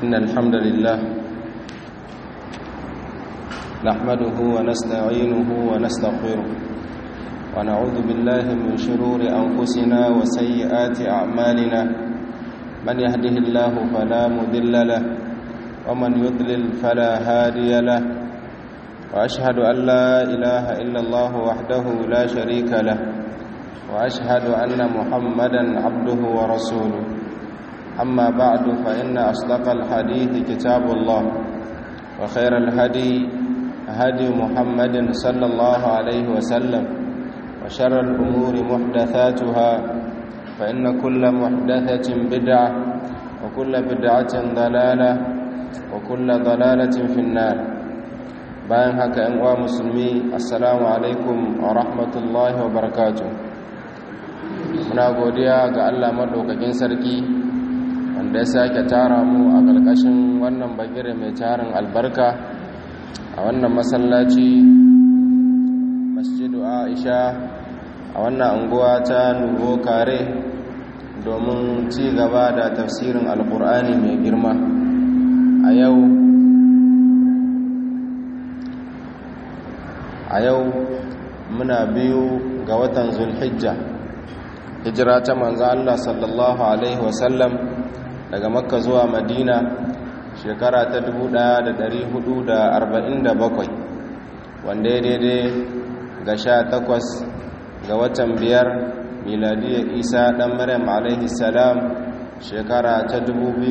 إن الحمد لله نحمده ونستعينه ونستغفره ونعوذ بالله من شرور أنفسنا وسيئات أعمالنا من يهده الله فلا مذل له ومن يضلل فلا هادي له وأشهد أن لا إله إلا الله وحده لا شريك له وأشهد أن محمدا عبده ورسوله أما بعد فإن أصدق الحديث كتاب الله وخير الهدي هدي محمد صلى الله عليه وسلم وشر الأمور محدثاتها فإن كل محدثة بدعة وكل بدعة ضلالة وكل ضلالة في النار bayan haka ‘yan uwa musulmi assalamu alaikum wa rahmatullahi wa barakatu muna godiya ga allah maɗaukakin sarki wanda ya sake tara mu a ƙarƙashin wannan bagire mai tarin albarka a wannan masallaci masjidu aisha a wannan anguwa ta nubo kare domin ci gaba da tafsirin alkur'ani mai girma a yau a yau muna biyu ga watan zulhijja hijira ta manzo Allah sallallahu alaihi wasallam daga makka zuwa madina shekara ta 1447 wanda ya daidai ga sha takwas ga watan biyar miladiyar isa dan maryam alaihi salam shekara ta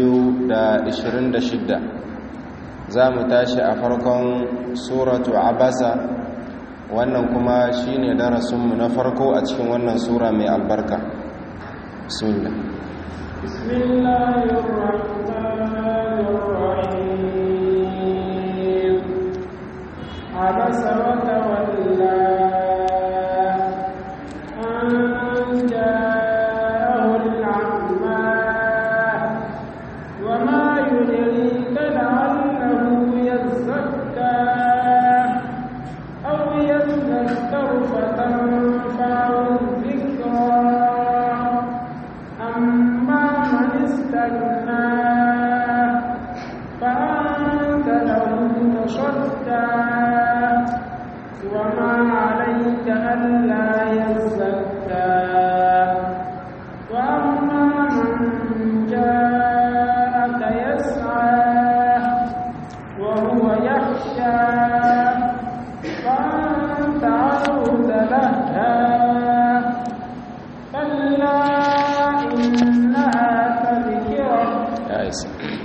2026 za mu tashi a farkon suratu abasa wannan kuma shine darasinmu na farko a cikin wannan sura mai albarka bismillah bismillahirrahmanirrahim abasa wa tawalla an ja'ahu al-'amma wa ma yudrika la'allahu yazakka أو يذكر فتنفعه الذكرى أما من استغنى فأنت له تصدى وما عليك ألا يزكى وأما من جاءك يسعى وهو يخشى فأنت عنه تلهى كلا إنها تذكرة ya isa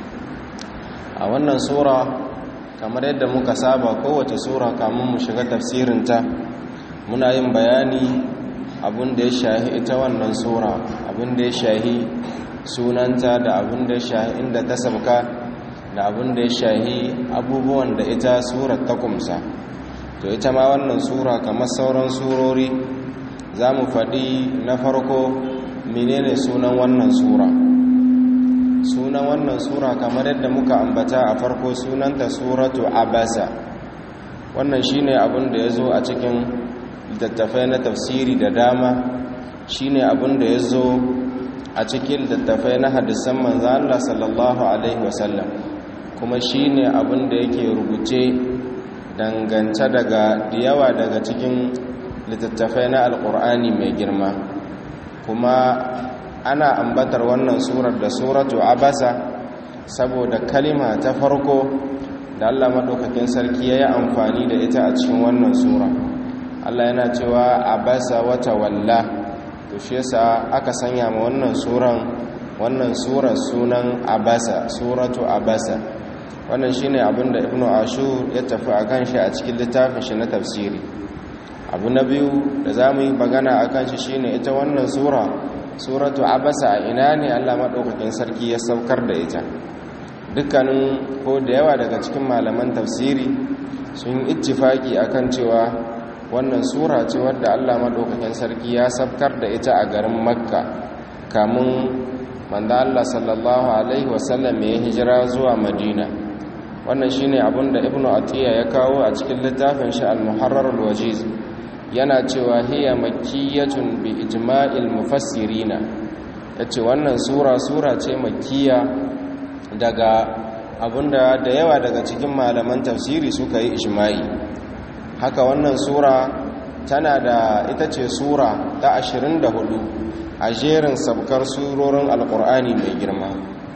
a wannan sura kamar yadda muka saba kowace sura kamun mu shiga tafsirinta muna yin bayani abin da ya shahi ita wannan sura abin da ya shahi sunanta da abin da ya shahi inda ta sabka da abin da ya shahi abubuwan da ita surar ta kumsa to ita ma wannan sura kamar sauran surori za mu faɗi na farko menene sunan wannan sura sunan wannan sura kamar yadda muka ambata a farko sunanta suratu abasa wannan shine abin da ya zo a cikin littattafai na tafsiri da dama shine abin da ya zo a cikin littattafai na hadisan manzo Allah sallallahu alaihi wasallam kuma shine abin da yake rubuce dangance daga da yawa daga cikin littattafai na alkur'ani mai girma kuma ana ambatar wannan surar da suratu abasa saboda kalima ta farko da Allah madaukakin sarki ya yi amfani da ita a cikin wannan sura Allah yana cewa abasa wata walla to shi yasa aka sanya ma wannan suran wannan surar sunan abasa suratu abasa wannan shine abin da ibnu ashur ya tafi akan shi a cikin littafin shi na tafsiri abu na biyu da zamu yi magana akan shi shine ita wannan sura suratu abasa a ina ne Allah madaukakin sarki ya saukar da ita dukkanin ko da yawa daga cikin malaman tafsiri sun ittifaki akan cewa wannan sura ce wadda Allah madaukakin sarki ya saukar da ita a garin makka kamun manzo Allah sallallahu alaihi wasallam ya hijira zuwa madina wannan shine abin da ibnu atiya ya kawo a cikin littafin shi al-muharrar al-wajiz yana cewa hiya makkiyatun bi ijma'il mufassirina yace wannan sura sura ce makkiya daga abinda da yawa daga cikin malaman tafsiri suka yi ijma'i haka wannan sura tana da ita ce sura ta 24 a jerin sabkar surorin alkur'ani mai girma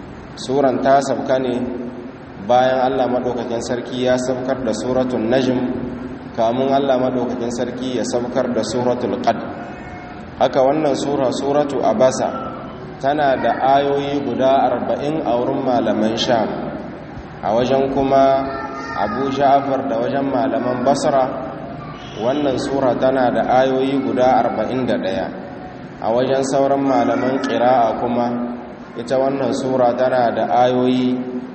suran ta sabka ne bayan allah maɗaukakin sarki ya sabkar da suratun najm kamun allah maɗaukakin sarki ya sabkar da suratul qad haka wannan sura suratu abasa tana da ayoyi guda arba'in a wurin malaman sham a wajen kuma abu ja'afar da wajen malaman basra wannan sura tana da ayoyi guda arba'in da ɗaya a wajen sauran malaman ƙira'a kuma ita wannan sura tana da ayoyi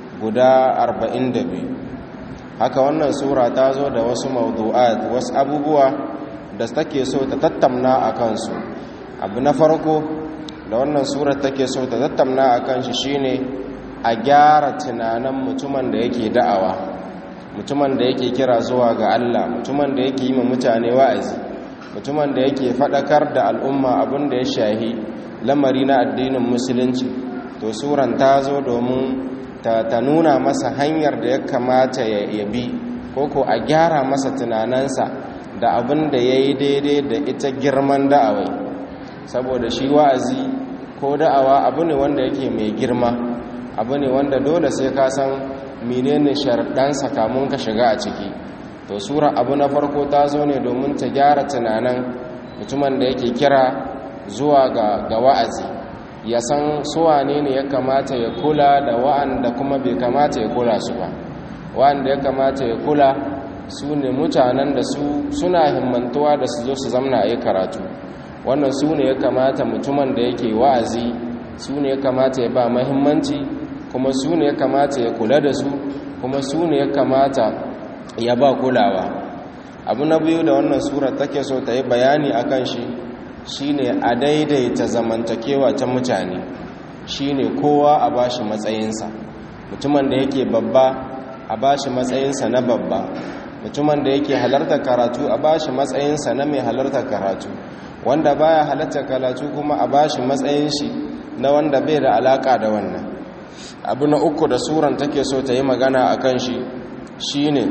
guda arba'in da biyu haka wannan sura ta zo da wasu mawdu'at wasu abubuwa da take so ta tattamna a kansu abu na farko da wannan surar take so ta tattamna a kan shi shine a gyara tunanin mutumin da yake da'awa mutumin da yake kira zuwa ga Allah mutumin da yake yi ma mutane wa'azi mutumin da yake faɗakar da al'umma abin da ya shahi lamari na addinin musulunci to suran ta zo domin ta, ta nuna masa hanyar da ya kamata ya yabi ko ko a gyara masa tunaninsa da abin da ya yi daidai da ita girman da'awai saboda shi wa'azi ko da'awa abu ne wanda yake mai girma abu ne wanda dole sai ka san menene sharɗansa kamun ka shiga a ciki to sura abu na farko ta zo ne domin ta gyara tunanin mutumin da yake kira zuwa ga, ga wa'azi ya san suwane ne ya kamata ya kula da wa'anda kuma bai kamata ya kula su ba wa'anda ya kamata ya kula su ne mutanen da su suna himmantuwa da su zo su zamna a yi karatu wannan su ne ya kamata mutumin da yake wa'azi su ne ya kamata ya ba mahimmanci kuma su ne ya kamata ya kula da su kuma su ne ya kamata ya ba kulawa abu na biyu da wannan sura take so ta yi bayani a kan shi shine a daidaita zamantakewa ta mutane shine kowa a bashi matsayinsa mutumin da yake babba a bashi matsayinsa na babba mutumin da yake halarta karatu a bashi matsayinsa na mai halarta karatu wanda baya halarta karatu kuma a bashi matsayin shi na wanda bai da alaka da wannan abu na uku da suran take so ta yi magana a kan shi shine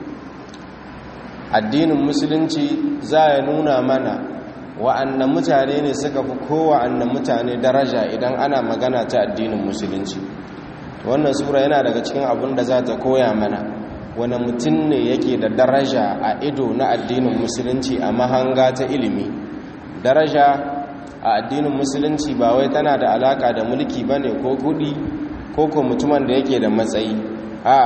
addinin musulunci za ya nuna mana wa'annan mutane ne suka fi kowa'annan mutane daraja idan ana magana ta addinin musulunci wannan sura yana daga cikin abin da za ta koya mana wani mutum ne yake da daraja a ido na addinin musulunci a mahanga ta ilimi daraja a addinin musulunci ba wai tana da alaka da mulki ba ne ko kudi ko ko mutumin da yake da matsayi a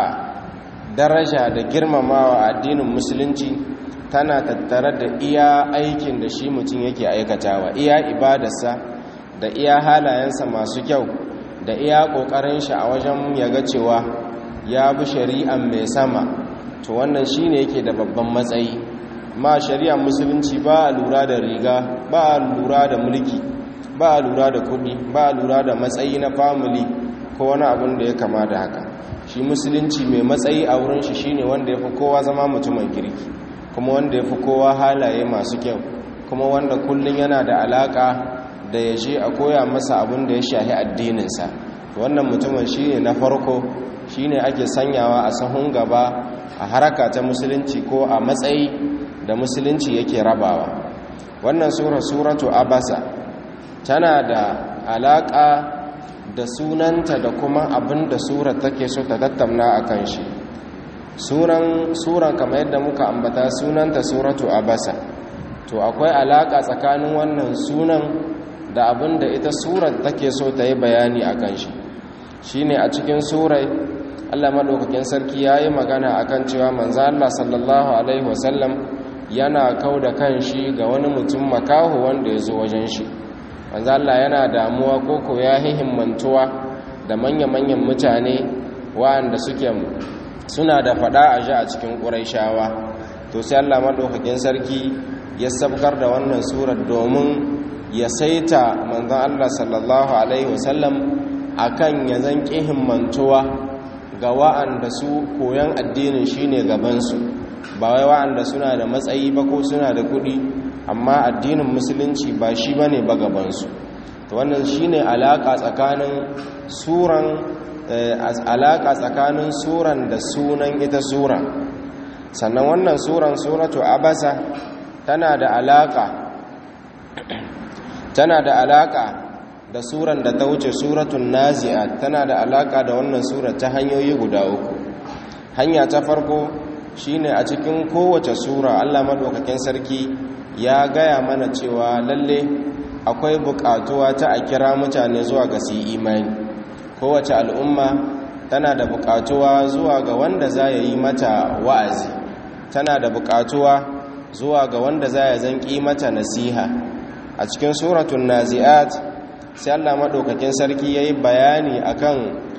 daraja da girmamawa a addinin musulunci tana tattare da iya aikin da shi mutum yake aikatawa iya ibadarsa da iya halayensa masu kyau da iya ƙoƙarin shi a wajen ya ga cewa ya bi shari'an mai sama to wannan shi ne yake da babban matsayi ma shari'ar musulunci ba a lura da riga ba a lura da mulki ba a lura da kuɗi ba a lura da matsayi na famili ko wani abin da ya kama da haka shi musulunci mai matsayi a wurin shi shine wanda ya fi kowa zama mutumin kirki kuma wanda ya fi kowa halaye masu kyau kuma wanda kullum yana da alaka da ya je a koya masa abin da ya shahi addininsa wannan mutumin shine na farko shine ake sanyawa a sahun gaba a haraka ta musulunci ko a matsayi da musulunci yake rabawa wannan sura suratu abasa tana da alaka da sunanta da kuma abin da sura take so ta tattauna a kan shi suran suran kamar yadda muka ambata sunanta suratu abasa to akwai alaka tsakanin wannan sunan da abin da ita surar take so ta yi bayani a kan shi shine a cikin surai Allah madaukakin sarki yayi magana akan cewa manzo Allah sallallahu alaihi wasallam yana kauda kanshi ga wani mutum makaho wanda ya zo wajen shi manzo Allah yana damuwa koko ya hihimmantuwa da manya-manyan mutane waɗanda suke suna da fada a ji a cikin ƙuraishawa to sai Allah madaukakin sarki ya sabkar da wannan surar domin ya saita manzon Allah sallallahu alaihi wasallam akan ya zan himmantuwa ga wa'anda su koyan addinin shine gabansu ba wai wa'anda suna da matsayi ba ko suna da kuɗi amma addinin musulunci ba shi bane ba gabansu to wannan shine alaka tsakanin suran alaka tsakanin suran da sunan ita sura sannan wannan suran suratu abasa tana da alaka tana da alaka da suran da ta wuce suratun nazi'at tana da alaka da wannan sura ta hanyoyi guda uku hanya ta farko shine a cikin kowace sura Allah madaukakin sarki ya gaya mana cewa lalle akwai bukatuwa ta a kira mutane zuwa ga su imani kowace al'umma tana da bukatuwa zuwa ga wanda za ya yi mata wa'azi tana da bukatuwa zuwa ga wanda za ya zanki mata nasiha a cikin suratun nazi'at sai Allah madaukakin sarki yayi bayani akan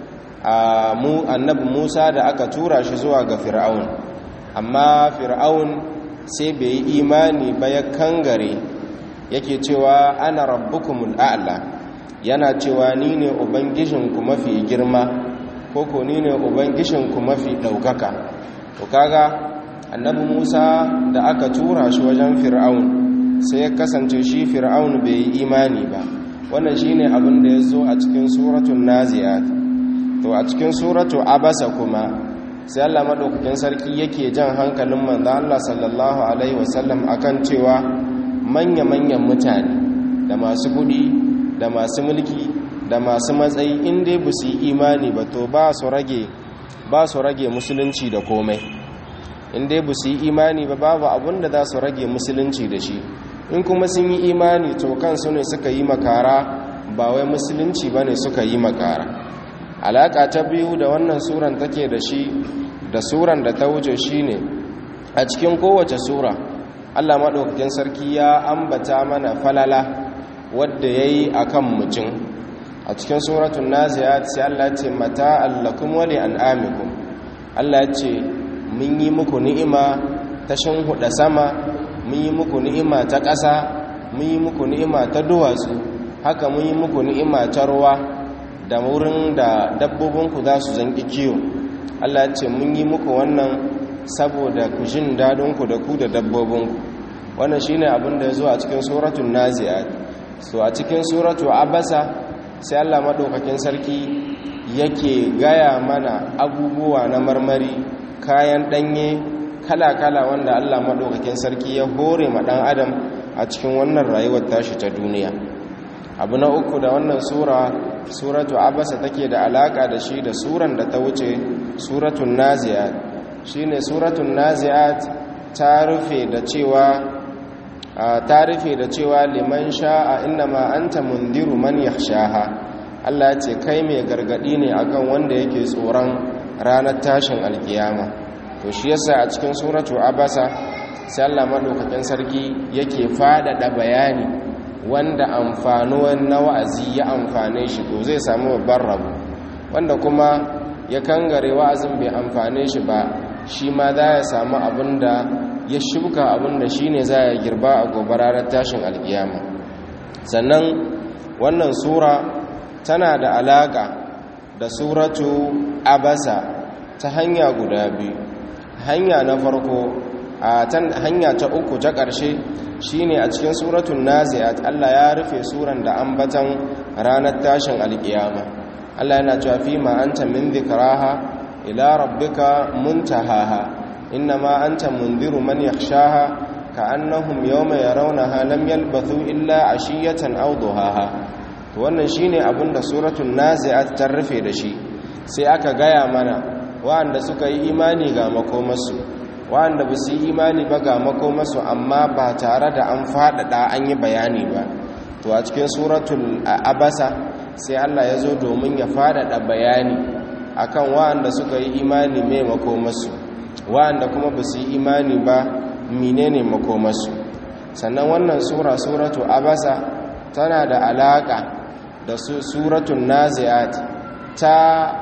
mu annabi Musa da aka tura shi zuwa ga Fir'aun amma Fir'aun sai bai yi imani ba ya kangare yake cewa ana rabbukumul a'la yana cewa ni ne ubangijinku mafi girma koko ni ne ubangijinku mafi ɗaukaka to kaga annabi Musa da aka tura shi wajen Fir'aun sai ya kasance shi Fir'aun bai yi imani ba wannan shine abin da ya zo a cikin suratul naziyat to a cikin suratu abasa kuma sai Allah madaukakin sarki yake jan hankalin manzo Allah sallallahu alaihi wasallam akan cewa manya-manyan mutane da masu kudi da masu mulki da masu matsayi in dai ba su yi imani ba to ba su rage ba su rage musulunci da komai in dai ba su yi imani ba babu abin da za su rage musulunci da shi in kuma sun yi imani to kansu ne suka yi makara ba wai musulunci ba ne suka yi makara alaƙa ta biyu da wannan suran take da shi da suran da ta wuce shi ne a cikin kowace sura allah maɗaukakin sarki ya ambata mana falala wadda ya yi a kan mutum a cikin suratun naziyat sai allah ce mata allakum wali an amikum allah ce mun yi muku ni'ima ta huɗa sama mun yi muku ni'ima ta ƙasa mun yi muku ni'ima ta duwatsu haka mun yi muku ni'ima ta ruwa da wurin da dabbobinku za su zanki kiyo Allah ce mun yi muku wannan saboda ku jin dadinku da ku da dabbobinku wannan shine abin da ya zo a cikin suratul nazi'at so a cikin suratu abasa sai Allah madaukakin sarki yake gaya mana abubuwa na marmari kayan danye kala-kala wanda Allah madaukakin sarki ya hore ma dan adam a cikin wannan rayuwar tashi ta duniya abu na uku da wannan sura suratu abasa take da alaka da shi da suran da ta wuce suratun nazi'at shine suratun nazi'at ta rufe da cewa ta rufe da cewa liman sha'a innama anta mundiru man yakhshaha Allah ya ce kai mai gargadi ne akan wanda yake tsoron ranar tashin alkiyama to shi yasa a cikin suratu abasa sai Allah madaukakin sarki yake fadada bayani wanda amfanuwan na wa'azi ya amfane shi to zai samu babban rabu wanda kuma ya kangare wa'azin bai amfane shi ba shi ma za ya samu abinda ya shuka abinda shi ne za ya girba a gobararar tashin alkiyama sannan wannan sura tana da alaka da suratu abasa ta hanya guda biyu hanya na farko a hanya ta uku ta ƙarshe shine a cikin suratun nazi'at Allah ya rufe suran da ambatan ranar tashin alkiyama Allah yana cewa fi ma anta min dhikraha ila rabbika muntahaha innama anta mundiru man yakhshaha ka'annahum yawma yarawnaha lam yalbathu illa ashiyatan aw duhaha to wannan shine abinda suratul nazi'at ta rufe da shi sai aka gaya mana wa'anda suka yi imani ga makomarsu wa'anda ba su yi imani ba ga makomarsu amma ba tare da an faɗaɗa an yi bayani ba to a cikin suratul abasa sai Allah ya zo domin ya faɗaɗa bayani akan wa'anda suka yi imani mai makomarsu wa'anda kuma ba su yi imani ba menene makomarsu sannan wannan sura suratu abasa tana da alaƙa da su suratun nazi'at ta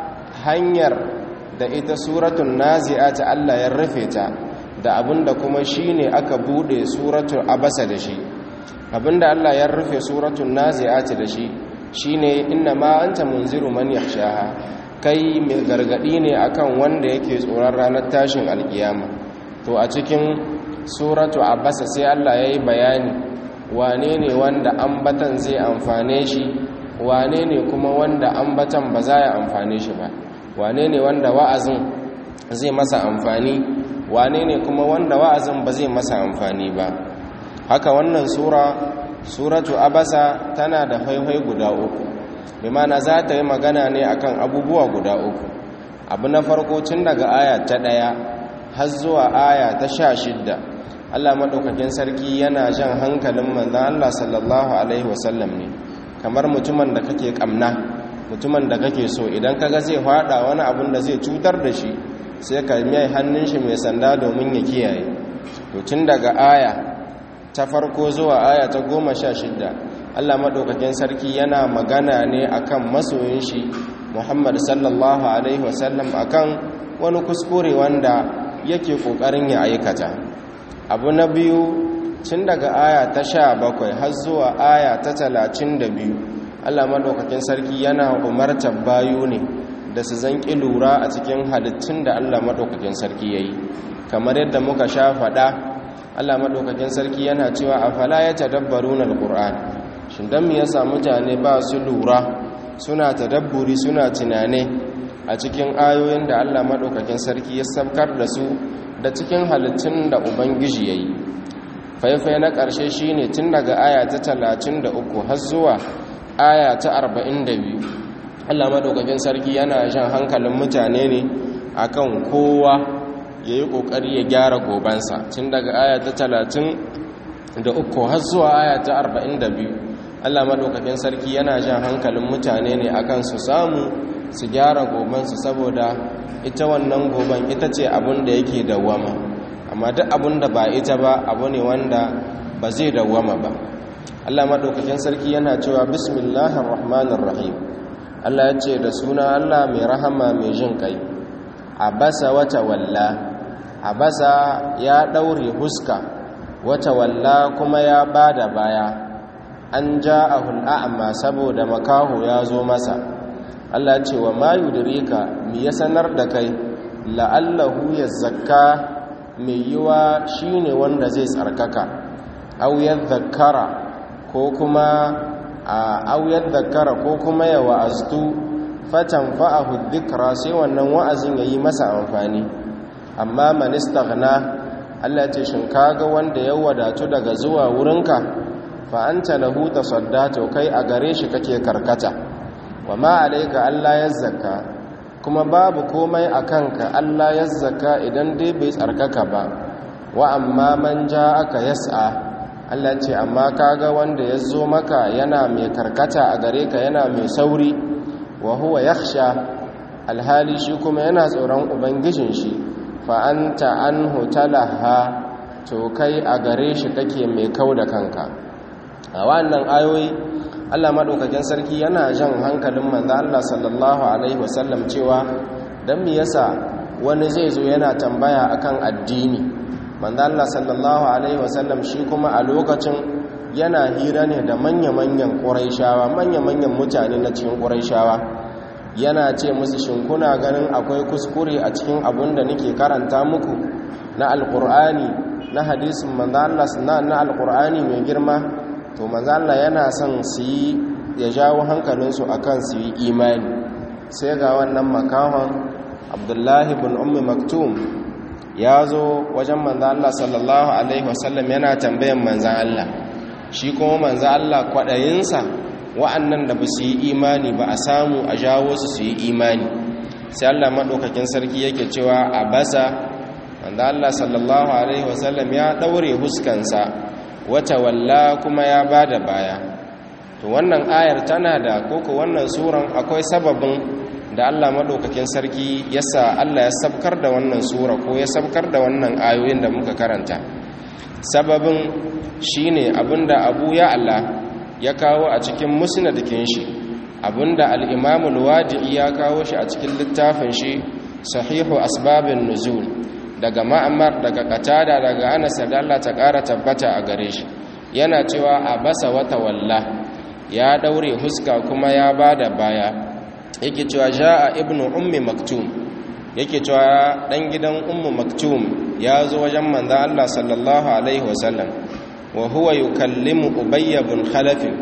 hanyar da ita suratun nazi'at Allah ya rufe ta da abinda kuma shine aka bude suratul abasa da shi abinda Allah ya rufe suratul nazi'at da shi shine inna ma anta munziru man yakhshaha kai mai gargadi ne akan wanda yake tsoron ranar tashin alkiyama to a cikin suratu abasa sai Allah yayi bayani wane ne wanda ambatan zai amfane shi wane ne kuma wanda ambatan ba za ya amfane shi ba wane ne wanda wa'azin zai masa amfani wane ne kuma wanda wa'azin ba zai masa amfani ba haka wannan sura suratu abasa tana da haihai guda uku bi mana za ta yi magana ne akan abubuwa guda uku abu na farko tun daga aya ta ɗaya har zuwa aya ta sha shidda allah maɗaukakin sarki yana jan hankalin manzan allah sallallahu alaihi wasallam ne kamar mutumin da kake ƙamna mutumin da kake so idan kaga zai faɗa wani abun da zai cutar da shi sai ka mai hannun shi mai sanda domin ya kiyaye to tun daga aya ta farko zuwa aya ta goma sha shidda allah maɗaukakin sarki yana magana ne akan masoyin shi muhammad sallallahu alaihi wasallam akan wani kuskure wanda yake ƙoƙarin ya aikata abu na biyu tun daga aya ta sha bakwai har zuwa aya ta talatin da biyu allah maɗaukakin sarki yana umartar bayu ne da su zanƙi lura a cikin halittun da allah maɗaukakin sarki ya yi kamar yadda muka sha faɗa allah maɗaukakin sarki yana cewa a fala ya tadabbaru na alƙur'an shi don mu yasa mutane ba su lura suna tadabburi suna tunane a cikin ayoyin da allah maɗaukakin sarki ya sabkar da su da cikin halittun da ubangiji ya yi faifai na ƙarshe shi ne tun daga aya ta talatin da uku har zuwa aya ta arba'in da biyu allah maɗaukakin sarki yana jan hankalin mutane ne akan kowa ya yi ƙoƙari ya gyara gobansa tun daga aya ta talatin da uku har zuwa aya ta arba'in da biyu allah maɗaukakin sarki yana jan hankalin mutane ne akan su samu su gyara gobansu saboda ita wannan goban ita ce abin da yake dawwama amma duk abin da ba ita ba abu ne wanda ba zai dawwama ba Allah maɗaukakin sarki yana cewa bismillahir rahmanir rahim Allah ya ce da suna Allah mai rahama mai jin kai abasa wata walla abasa ya ɗaure huska wata walla kuma ya bada baya an ja'ahul a'ma saboda makaho ya zo masa Allah ce wa ma yudrika mi ya sanar da kai la'allahu yazakka mai yiwa shine wanda zai tsarkaka aw yadhakkara ko kuma aw yadhakkara ko kuma ya wa'aztu fatanfa'ahu dhikra sai wannan wa'azin yayi masa amfani amma man istaghna Allah ce shin kaga wanda ya wadatu daga zuwa wurinka fa anta lahu tasaddatu kai a gare shi kake karkata wa ma alaika Allah ya zaka kuma babu komai a kanka Allah ya zaka idan dai bai tsarkaka ba wa amma man ja aka yas'a Allah ce amma kaga wanda ya zo maka yana mai karkata a gare ka yana mai sauri wa huwa yakhsha alhali shi kuma yana tsoron ubangijin shi fa anta anhu talaha to kai a gare shi kake mai kau da kanka a wannan ayoyi Allah maɗaukakin sarki yana jan hankalin manzo Allah sallallahu alaihi wasallam cewa dan me yasa wani zai zo yana tambaya akan addini manzo Allah sallallahu alaihi wasallam shi kuma a lokacin yana hira ne da manya-manyan Qurayshawa manya-manyan mutane na cikin Qurayshawa yana ce musu shin kuna ganin akwai kuskure a cikin abun da nake karanta muku na alqur'ani na hadisin manzo Allah na alqur'ani mai girma to manzo Allah yana son su yi ya jawo hankalinsu akan su yi imani sai ga wannan makahon Abdullahi ibn Ummi Maktum ya zo wajen manzo Allah sallallahu alaihi wasallam yana tambayan manzo Allah shi kuma manzo Allah kwadayinsa wa'annan da ba su yi imani ba a samu a jawo su su yi imani sai Allah madaukakin sarki yake cewa a basa manzo Allah sallallahu alaihi wasallam ya daure huskansa wata walla kuma ya ba da baya to wannan ayar tana da koko wannan suran akwai sababin da Allah maɗaukakin sarki yasa Allah ya sabkar da wannan sura ko ya sabkar da wannan ayoyin da muka karanta sababin shine abinda Abu ya Allah ya kawo a cikin musnadin shi abinda al-Imam al-Wadi'i ya kawo shi a cikin littafin shi Sahihu Asbabin Nuzul daga ma'amar daga katada daga anas da Allah ta ƙara tabbata a gare shi yana cewa a basa wata walla ya daure huska kuma ya bada baya yake cewa ja'a ibnu ummi maktum yake cewa dan gidan ummu maktum ya zo wajen manzo Allah sallallahu alaihi wasallam wa huwa yukallimu ubay ibn khalaf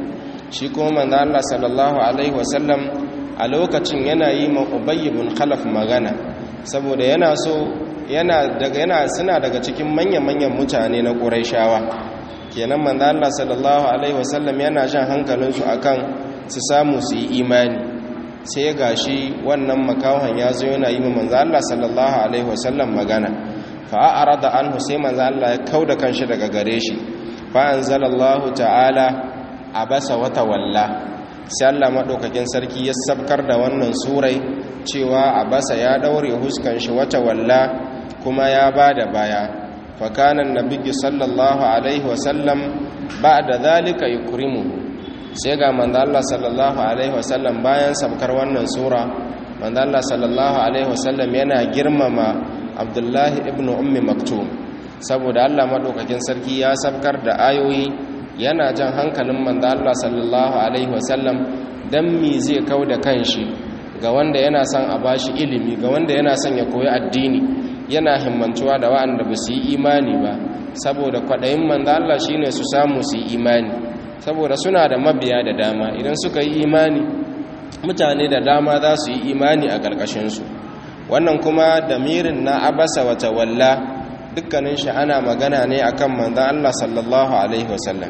shi kuma manzo Allah sallallahu alaihi wasallam a lokacin yana yi ma Ubay ibn Khalaf magana saboda yana so yana daga yana suna daga cikin manyan-manyan mutane na Qurayshawa kenan manzo Allah sallallahu alaihi wasallam yana jan hankalinsu akan su samu su yi imani sai gashi wannan makawan ya zo yana yi ma manzo Allah sallallahu alaihi wasallam magana fa arada anhu sai manzo Allah ya kauda kanshi daga gare shi fa anzalallahu ta'ala abasa wa tawalla sai Allah madaukakin sarki ya sabkar da wannan surai cewa abasa ya daure huskan shi wata walla kuma ya bada baya fa kana annabiyyu sallallahu alaihi wasallam ba'da zalika yukrimuhu sai ga manzo Allah sallallahu alaihi wasallam bayan sabkar wannan sura manzo Allah sallallahu alaihi wasallam yana girmama Abdullahi ibn Ummi Maktum saboda Allah madaukakin sarki ya sabkar da ayoyi yana jan hankalin manzo Allah sallallahu alaihi wasallam dan mi zai kauda kanshi ga wanda yana son a bashi ilimi ga wanda yana son ya koyi addini yana himmantuwa da wa'anda ba su yi imani ba saboda kwaɗayin manzo Allah shine su samu su yi imani saboda suna da mabiya da dama idan suka yi imani mutane da dama za su yi imani a ƙarƙashinsu wannan kuma damirin na abasa wata walla dukkanin shi ana magana ne akan manzan Allah sallallahu alaihi wasallam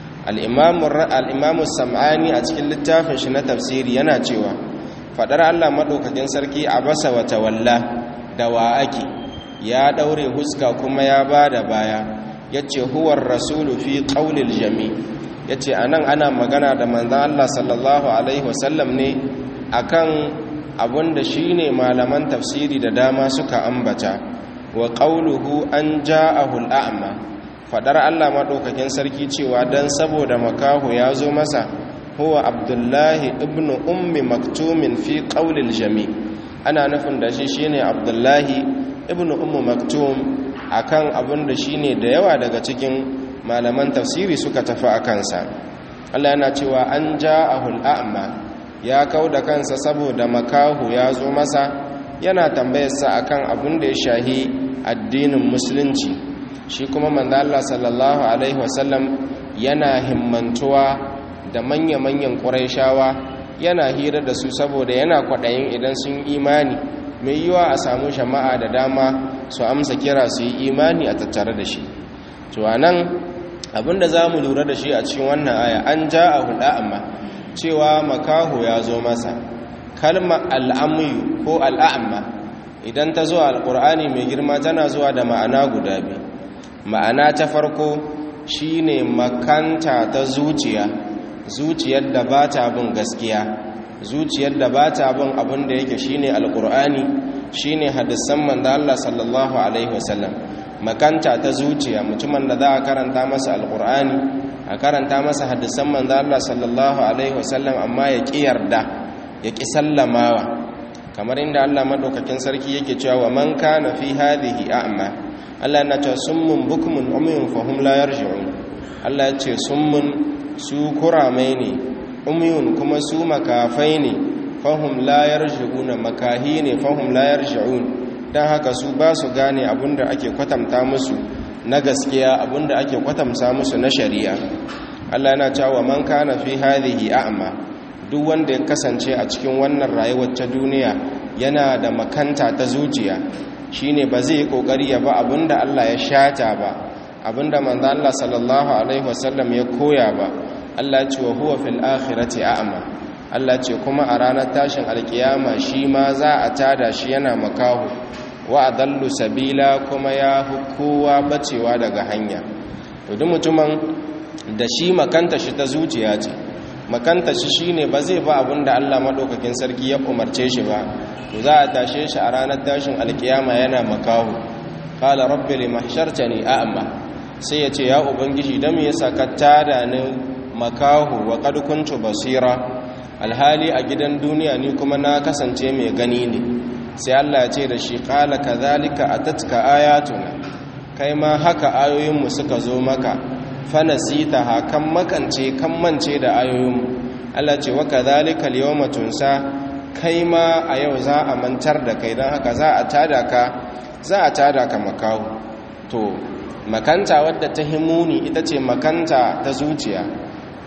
al'imamu sam'ani a cikin littafin shi na tafsiri yana cewa faɗar Allah maɗaukakin sarki abasa wata walla da wa ake ya ɗaure huska kuma ya ba da baya ya ce huwar rasulu fi ƙaulil jami' ya ce a nan ana magana da manzan Allah sallallahu Alaihi wasallam ne a kan abinda shi ne malaman tafsiri da dama suka ambata wa ƙauluhu an ja a hul'a'amma faɗar Allah maɗaukakin sarki cewa don saboda makahu ya zo masa huwa abdullahi ibn ummi maktumin fi ƙaulil jami ana nufin da shi shi ne abdullahi ibn ummi maktum akan abin da shi ne da yawa daga cikin malaman tafsiri suka tafi a kansa Allah yana cewa an ja a hul'a'amma ya kau da kansa saboda makahu ya zo masa yana tambayarsa akan abin da ya shahi addinin musulunci shi kuma manzo Allah sallallahu alaihi wasallam yana himmantuwa da manya-manyan ƙuraishawa yana hira da su saboda yana kwaɗayin idan sun imani mai yiwa a samu jama'a da dama su amsa kira su yi imani a tattare da shi to anan abinda za mu lura da shi a cikin wannan aya an ja a huda amma cewa makaho ya zo masa kalma al'amuyu ko al'amma idan ta zo alƙur'ani mai girma tana zuwa da ma'ana guda biyu ma'ana ta farko shine makanta ta zuciya zuciyar da ba ta bin gaskiya zuciyar da ba ta bin abin da yake shine alƙur'ani shine hadisan manzo Allah sallallahu alaihi wasallam makanta ta zuciya mutumin da za a karanta masa alkur'ani a karanta masa hadisan manzo Allah sallallahu alaihi wasallam amma ya ki yarda ya ki sallamawa kamar inda Allah madaukakin sarki yake cewa wa man kana fi hadhihi a'ma Allah na ce summun bukmun umyun fahum la yarji'un Allah ya ce summun su kuramai ne umyun kuma su makafai ne fahum la yarji'una makahi ne fahum la yarji'un don haka su ba su gane abinda ake kwatanta musu na gaskiya abinda ake kwatanta musu na shari'a Allah yana cewa man kana fi hadhihi a'ma duk wanda ya kasance a cikin wannan rayuwar ta duniya yana da makanta ta zuciya shine ba zai kokari ya ba abinda Allah ya shata ba abinda manzo Allah sallallahu alaihi wasallam ya koya ba Allah ya ce wa huwa fil akhirati a'ma Allah ce kuma a ranar tashin alkiyama shi ma za a tada shi yana makahu wa adallu sabila kuma ya kowa bacewa daga hanya to duk mutumin da shi makanta shi ta zuciya ce makanta shi shine ba zai ba abinda Allah madaukakin sarki ya umarce shi ba to za a tashe shi a ranar tashin alkiyama yana makahu qala rabbi limahshartani a'ma sai ya ce ya ubangiji dan me yasa ka tada ni makahu wa qad kuntu basira alhali a gidan duniya ni kuma na kasance mai gani ne sai Allah ya ce da shi qala kadhalika atatka ayatuna kai ma haka ayoyinmu suka zo maka fanasita ha kan makance kan mance da ayoyinmu Allah ce wa kadhalika al tunsa kai ma a yau za a mantar da kai dan haka za a tada ka za a tada ka makahu to makanta wadda ta himuni ita ce makanta ta zuciya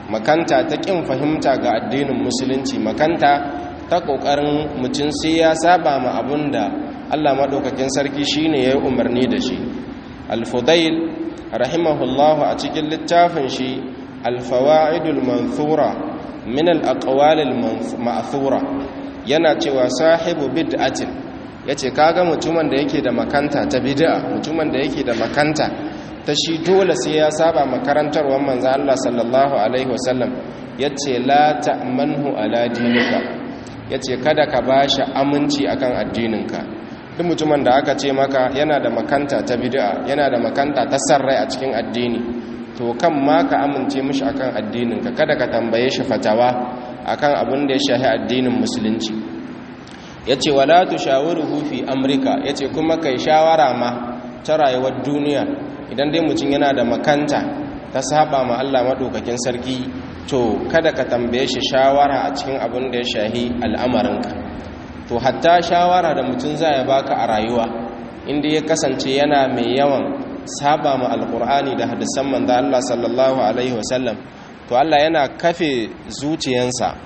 makanta ta ƙin fahimta ga addinin musulunci makanta ta ƙoƙarin mutum sai ya saba ma abun da allah maɗaukakin sarki shine ya yi umarni da shi alfudail rahimahullahu a cikin littafin shi alfawa'idul manthura min al-aqwalil ma'thura yana cewa sahibu bid'atin yace kaga mutumin da yake da makanta ta bid'a mutumin da yake da makanta ta shi dole sai ya saba makarantarwar manzo Allah sallallahu alaihi wasallam yace la ta'manhu ala dinika yace kada ka bashi aminci akan addininka duk mutumin da aka ce maka yana da makanta ta bid'a yana da makanta ta sarrai a cikin addini to kan ma ka amince mishi akan addininka kada ka tambaye shi fatawa akan abin da ya shahi addinin musulunci yace wala tushawiruhu fi amrika yace kuma kai shawara ma ta rayuwar duniya idan dai mutum yana da makanta ta saba ma Allah madaukakin sarki to kada ka tambaye shi shawara a cikin abin da ya shahi al'amarinka to hatta shawara da mutum zai baka a rayuwa inda ya kasance yana mai yawan saba ma alkur'ani da hadisan manzo Allah sallallahu alaihi wasallam to Allah yana kafe zuciyansa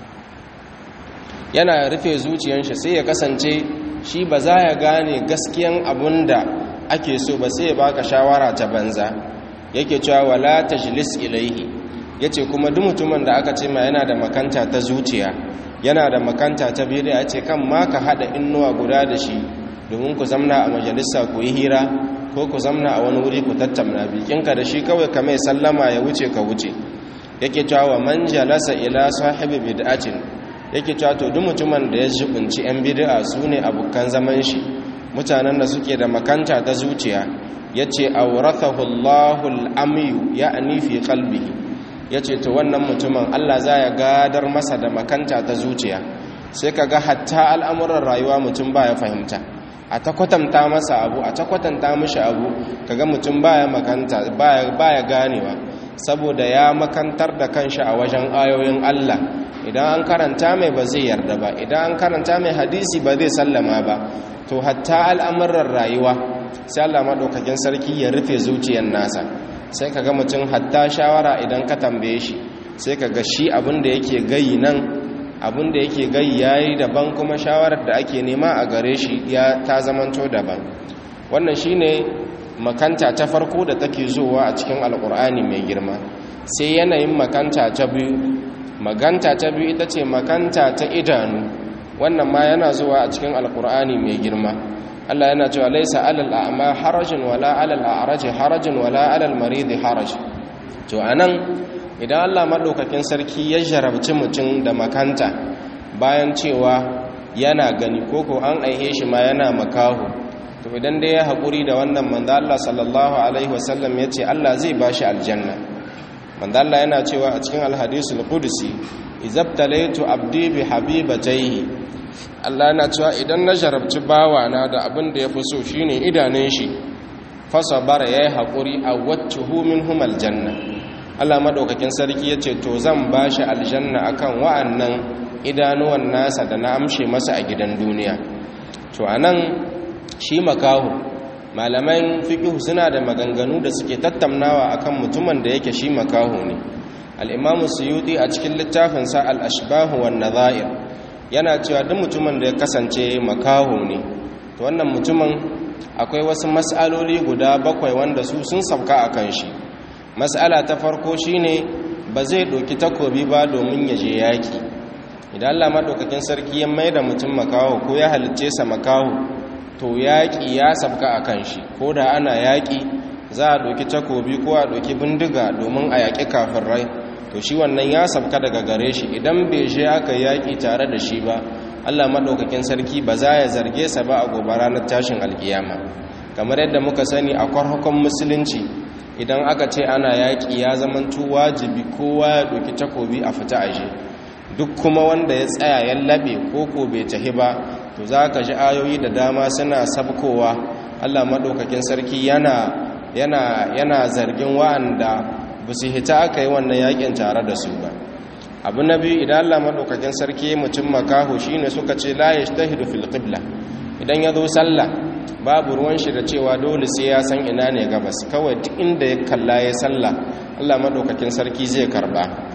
yana rufe zuciyansa sai ya kasance shi ba za ya gane gaskiyan abunda ake so ba sai ya baka shawara ta banza yake cewa wala tajlis ilaihi yace kuma duk mutumin da aka ce ma yana da makanta ta zuciya yana da makanta ta bid'a yace kan ma ka hada innuwa guda da shi domin ku zamna a majalisa ku yi hira ko ku zamna a wani wuri ku tattauna bikinka da shi kawai ka mai sallama ya wuce ka wuce yake cewa wa man jalasa ila sahibi bid'atin yake cewa to duk mutumin da ya jibinci yan bid'a sune abukan zaman shi mutanen da suke da makanta ta zuciya yace awrathahu Allahu al-amyu ya'ni fi qalbihi yace to wannan mutumin Allah za ya gadar masa da makanta ta zuciya sai kaga hatta al'amuran rayuwa mutum baya fahimta a ta kwatanta masa abu a ta kwatanta mishi abu kaga mutum baya makanta baya baya ganewa saboda ya makantar da kanshi a wajen ayoyin Allah idan an karanta mai ba zai yarda ba idan an karanta mai hadisi ba zai sallama ba to hatta al'amuran rayuwa sai Allah madaukakin sarki ya rufe zuciyar nasa sai kaga mutum hatta shawara idan ka tambaye shi sai kaga shi abin da yake gayi nan abin da yake gayi yayi daban kuma shawarar da ake nema a gare shi ya ta zamanto daban wannan shine makanta ta farko da take zuwa a cikin alkur'ani mai girma sai yanayin makanta ta biyu maganta ta biyu ita ce makanta ta idanu wannan ma yana zuwa a cikin alkur'ani mai girma Allah yana cewa laisa alal a'ma harajin wala alal a'raj harajin wala alal marid haraj to anan idan Allah madaukakin sarki ya jarabci mutum da makanta bayan cewa yana gani koko an aihe shi ma yana makaho to idan dai ya haƙuri da wannan manzo Allah sallallahu alaihi wasallam ya ce Allah zai ba shi aljanna manzo Allah yana cewa a cikin alhadisul qudsi izabtalaitu abdi bi habibatayhi Allah yana cewa idan na jarabci bawana da abin da yafi so shine idanun shi fasabara yayi haƙuri a waccuhu minhum aljanna Allah madaukakin sarki yace to zan ba shi aljanna akan wa'annan idanuwan nasa da na amshe masa a gidan duniya to anan shi makahu malaman fiqh suna da maganganu da suke tattaunawa akan mutumin da yake shi makahu ne al-imamu suyuti a cikin littafin sa al-ashbah wan nadha'ir yana cewa duk mutumin da ya kasance makahu ne to wannan mutumin akwai wasu mas'aloli guda bakwai wanda su sun sauka akan shi mas'ala ta farko shine ba zai doki takobi ba domin ya je yaki idan Allah madaukakin sarki ya maida mutum makaho ko ya halicce sa makaho to yaƙi ya sabka a kan shi ko da ana yaƙi za a ɗauki takobi ko a ɗauki bindiga domin a yaƙi kafin rai to shi wannan ya sabka daga gare shi idan bai je aka yaƙi tare da shi ba allah maɗaukakin sarki ba za ya zarge sa ba a gobe ranar tashin alkiyama kamar yadda muka sani a kwarhakon musulunci idan aka ce ana yaƙi ya zamantu wajibi kowa ya ɗauki takobi a fita aje duk kuma wanda ya tsaya ya laɓe ko ko bai tahi ba to za ka ji ayoyi da dama suna sabkowa allah maɗaukakin sarki yana yana yana zargin wa'anda ba su hita aka yi wannan yakin tare da su ba abu na biyu idan allah maɗaukakin sarki mutum makaho shine suka ce la ya shtahidu fil qibla idan ya zo sallah babu ruwan shi da cewa dole sai ya san ina ne gabas kawai duk inda ya kalla ya sallah allah maɗaukakin sarki zai karba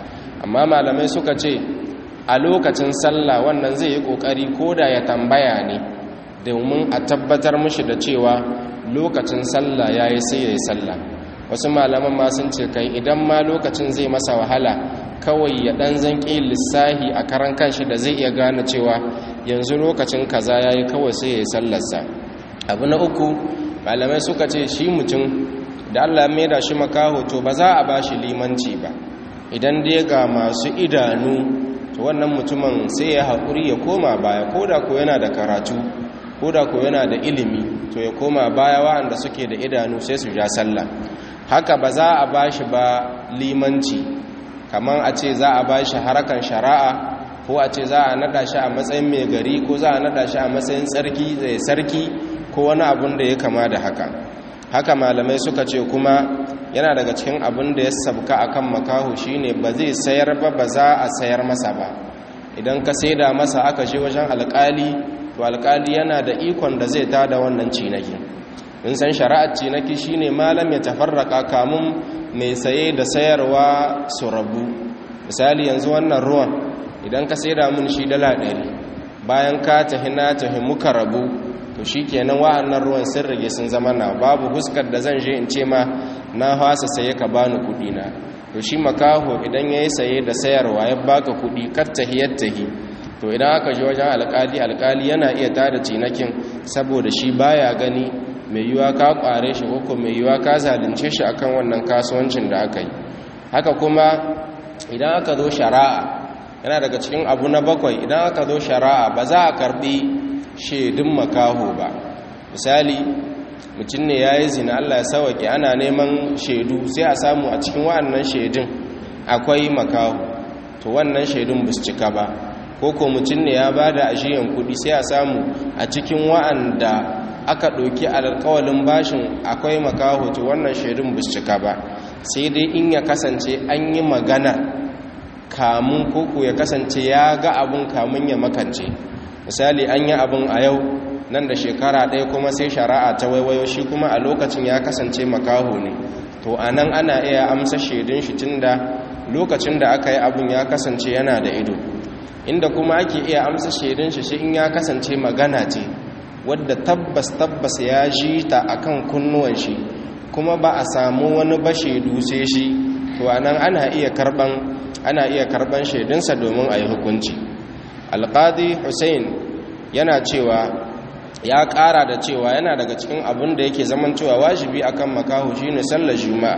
amma malamai suka ce a lokacin sallah wannan zai yi kokari koda ya tambaya ne domin a tabbatar mushi da cewa lokacin sallah yayi sai yayi sallah wasu malaman ma sun ce kai idan ma lokacin zai masa wahala kawai ya dan zanki lissahi a karan kanshi da zai iya gane cewa yanzu lokacin kaza yayi kawai sai yayi sallarsa abu na uku malamai suka ce shi mutum da Allah mai da shi makaho to ba za a ba shi limanci ba idan dai ga masu idanu to wannan mutumin sai ya haƙuri ya koma baya ko da ko yana da karatu ko da ko yana da ilimi to ya koma baya wa'anda suke da idanu sai su ja sallah haka ba za a ba shi ba limanci kamar a ce za a ba shi harakan shari'a ko a ce za a nada shi a matsayin mai gari ko za a nada shi a matsayin tsarki zai sarki ko wani abun da ya kama da haka haka malamai suka ce kuma yana daga cikin abin da ya sabka akan makahu shine ba zai sayar ba ba za a sayar masa ba idan ka saida masa aka je wajen alkali to alkali yana da ikon da zai tada wannan cinaki in san shari'ar cinaki shine malam ya tafarraka kamun mai saye da sayarwa su rabu misali yanzu wannan ruwan idan ka saida mun shi dala ɗari bayan ka tahi na tahi muka rabu to shi kenan wa'annan ruwan sun rage sun zama na babu huskar da zan je in ce ma na hasa saye ka bani kudi na to shi makaho idan ya yi saye da sayarwa ya baka kudi kattahi yattahi to idan aka je wajen alkali alkali yana iya tada cinakin saboda shi baya gani mai yiwa ka kware shi ko mai yiwa ka zalunce shi akan wannan kasuwancin da aka yi haka kuma idan aka zo shari'a yana daga cikin abu na bakwai idan aka zo shari'a ba za a karbi shaidun makaho ba misali mutum ne ya yi zina allah ya sauwaƙe ana neman shaidu sai a samu a cikin wa'annan shaidun akwai makaho to wannan shaidun ba su cika ba ko ko mutum ne ya ba da ajiyan kuɗi sai a samu a cikin wa'anda aka ɗauki alƙawalin bashin akwai makaho to wannan shaidun ba su cika ba sai dai in ya kasance an yi magana kamun koko ya kasance ya ga abun kamun ya makance misali an yi abin a yau nan da shekara ɗaya kuma sai shari'a ta waiwayo shi kuma a lokacin ya kasance makaho ne to a nan ana iya amsa shaidun shi tun da lokacin da aka yi abin ya kasance yana da ido inda kuma ake iya amsa shaidun shi shi in ya kasance magana ce wadda tabbas tabbas ya ji ta akan kunnuwan shi kuma ba a samu wani ba shaidu sai shi to a nan ana iya karban ana iya karban shaidunsa domin a yi hukunci alƙadi hussein yana cewa ya ƙara da cewa yana daga cikin abin da yake zaman cewa wajibi akan makahu shine sallar juma'a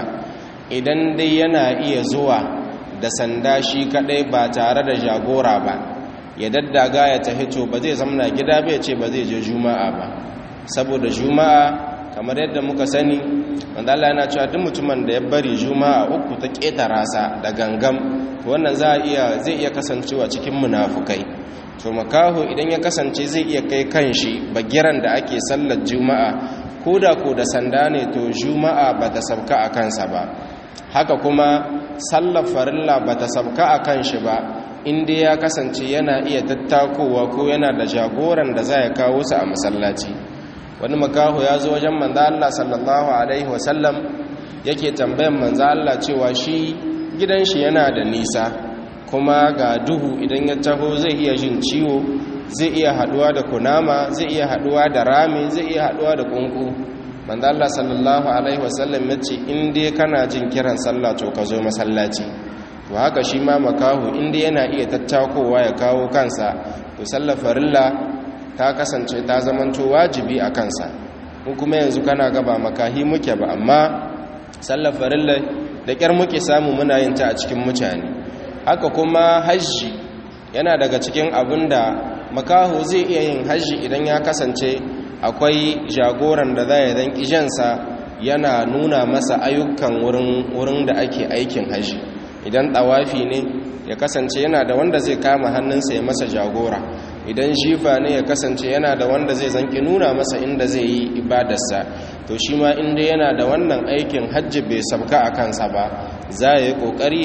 idan dai yana iya zuwa da sanda shi kadai ba tare da jagora ba ya daddaga ya tafi to ba zai zamna gida bai ce ba zai je juma'a ba saboda juma'a kamar yadda muka sani wanda Allah yana cewa duk mutumin da ya bari juma'a uku ta ƙetara sa da gangam to wannan za iya zai iya kasancewa cikin munafukai to makaho idan ya kasance zai iya kai kanshi bagiran da ake sallar juma'a ko da ko da sanda ne to juma'a ba ta sabka a kansa ba haka kuma sallar farilla ba ta sabka a kanshi ba inda ya kasance yana iya tattakowa ko yana da jagoran da za ya kawo su a masallaci wani makaho ya zo wajen manzo Allah sallallahu alaihi wasallam yake tambayan manzo Allah cewa shi gidan shi yana da nisa kuma ga duhu idan ya taho zai iya jin ciwo zai iya haduwa da kunama zai iya haduwa da rami zai iya haduwa da kunku manzo Allah sallallahu alaihi wasallam yace in dai kana jin kiran sallah to ka zo masallaci to haka shi ma makahu in dai yana iya tattakowa ya kawo kansa to sallar farilla ta kasance ta zamanto wajibi a kansa in kuma yanzu kana gaba makahi muke ba amma sallar farilla da kyar muke samu muna yin ta a cikin mutane haka kuma hajji yana daga cikin abin da makaho zai iya yin hajji idan ya kasance akwai jagoran da za ya dan kijansa yana nuna masa ayyukan wurin da ake aikin hajji idan ɗawafi ne ya kasance yana da wanda zai kama hannunsa ya masa jagora idan shifa ne ya kasance yana da wanda zai zanki nuna masa inda zai yi ibadarsa to shi ma inda yana da wannan aikin hajji bai sabka a kansa ba za ya yi ƙoƙari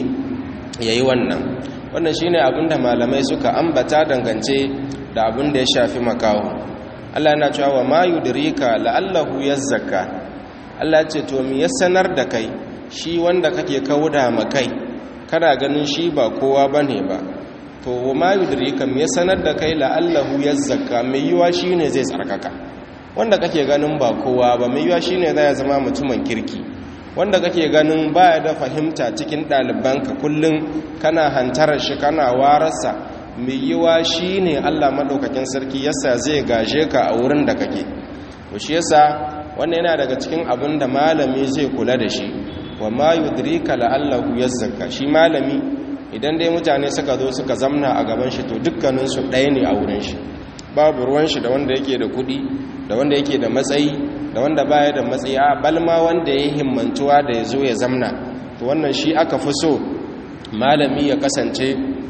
ya yi wannan wannan shi ne abinda malamai suka ambata dangance da abin da ya shafi makaho allah yana cewa wa ma yudirika la'allahu yazzaka allah ce to mi ya sanar da kai shi wanda kake kauda makai kana ganin shi ba kowa bane ba to ma yudrika me sanar da kai la'allahu yazzaka mai yiwa shine zai tsarkaka wanda kake ganin ba kowa ba mai yiwa shine zai zama mutumin kirki wanda kake ganin baya da fahimta cikin ɗalibanka kullum kana hantarar shi kana wararsa mai yiwa shine Allah madaukakin sarki yasa zai gaje ka a wurin da kake to shi yasa wannan yana daga cikin abin da malami zai kula da shi wa ma yudrika la'allahu yazzaka shi malami idan dai mutane suka zo suka zamna a gaban shi to dukkaninsu ɗaya ne a wurin shi babu ruwan shi da wanda yake da kuɗi da wanda yake da matsayi da wanda baya da matsayi a balma wanda ya himmantuwa da ya zo ya zamna to wannan shi aka fi so malami ya kasance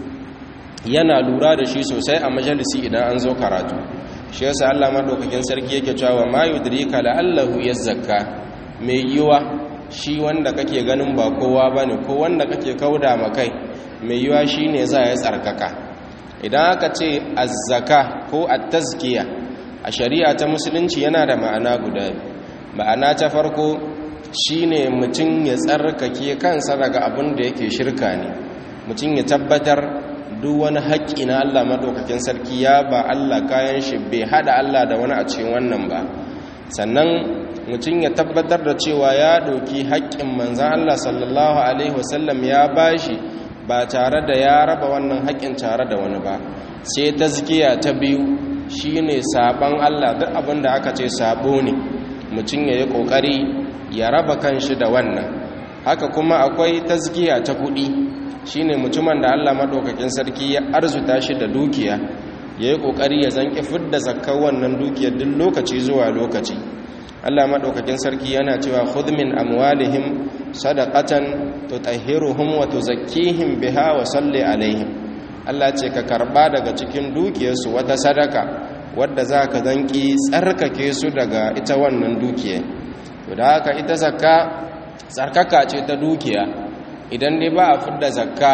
yana lura da shi sosai a majalisi idan an zo karatu shi yasa Allah madaukakin sarki yake cewa ma yudrika la'allahu yazzakka mai yiwa shi wanda kake ganin ba kowa bane ko wanda kake kauda makai mai yiwa shine za ya tsarkaka idan aka ce azzaka ko at-tazkiya a shari'a ta musulunci yana da ma'ana guda ma'ana ta farko shine mutum ya tsarkake kansa daga abin da yake shirka ne mutum ya tabbatar duk wani haƙƙi na Allah maɗaukakin sarki ya ba Allah kayan shi bai haɗa Allah da wani a cikin wannan ba sannan mutum ya tabbatar da cewa ya ɗauki haƙƙin manzan Allah sallallahu alaihi wasallam ya bashi ba tare da ya raba wannan haƙƙin tare da wani ba sai tazkiya ta biyu shine saban Allah duk abin da aka ce sabo ne mutum ya yi ƙoƙari ya raba kanshi da wannan haka kuma akwai tazkiya ta kuɗi shine mutumin da Allah madaukakin sarki ya arzuta shi da dukiya yayi kokari ya zanki fidda zakkar wannan dukiyar duk lokaci zuwa lokaci Allah madaukakin sarki yana cewa khudh min amwalihim sadaqatan tutahhiruhum wa tuzakkihim biha wa salli alaihim Allah ce ka karba daga cikin dukiyarsu wata sadaka wadda zaka zanki tsarkake su daga ita wannan dukiya to da haka ita zakka tsarkaka ce ta dukiya idan dai ba a fidda zakka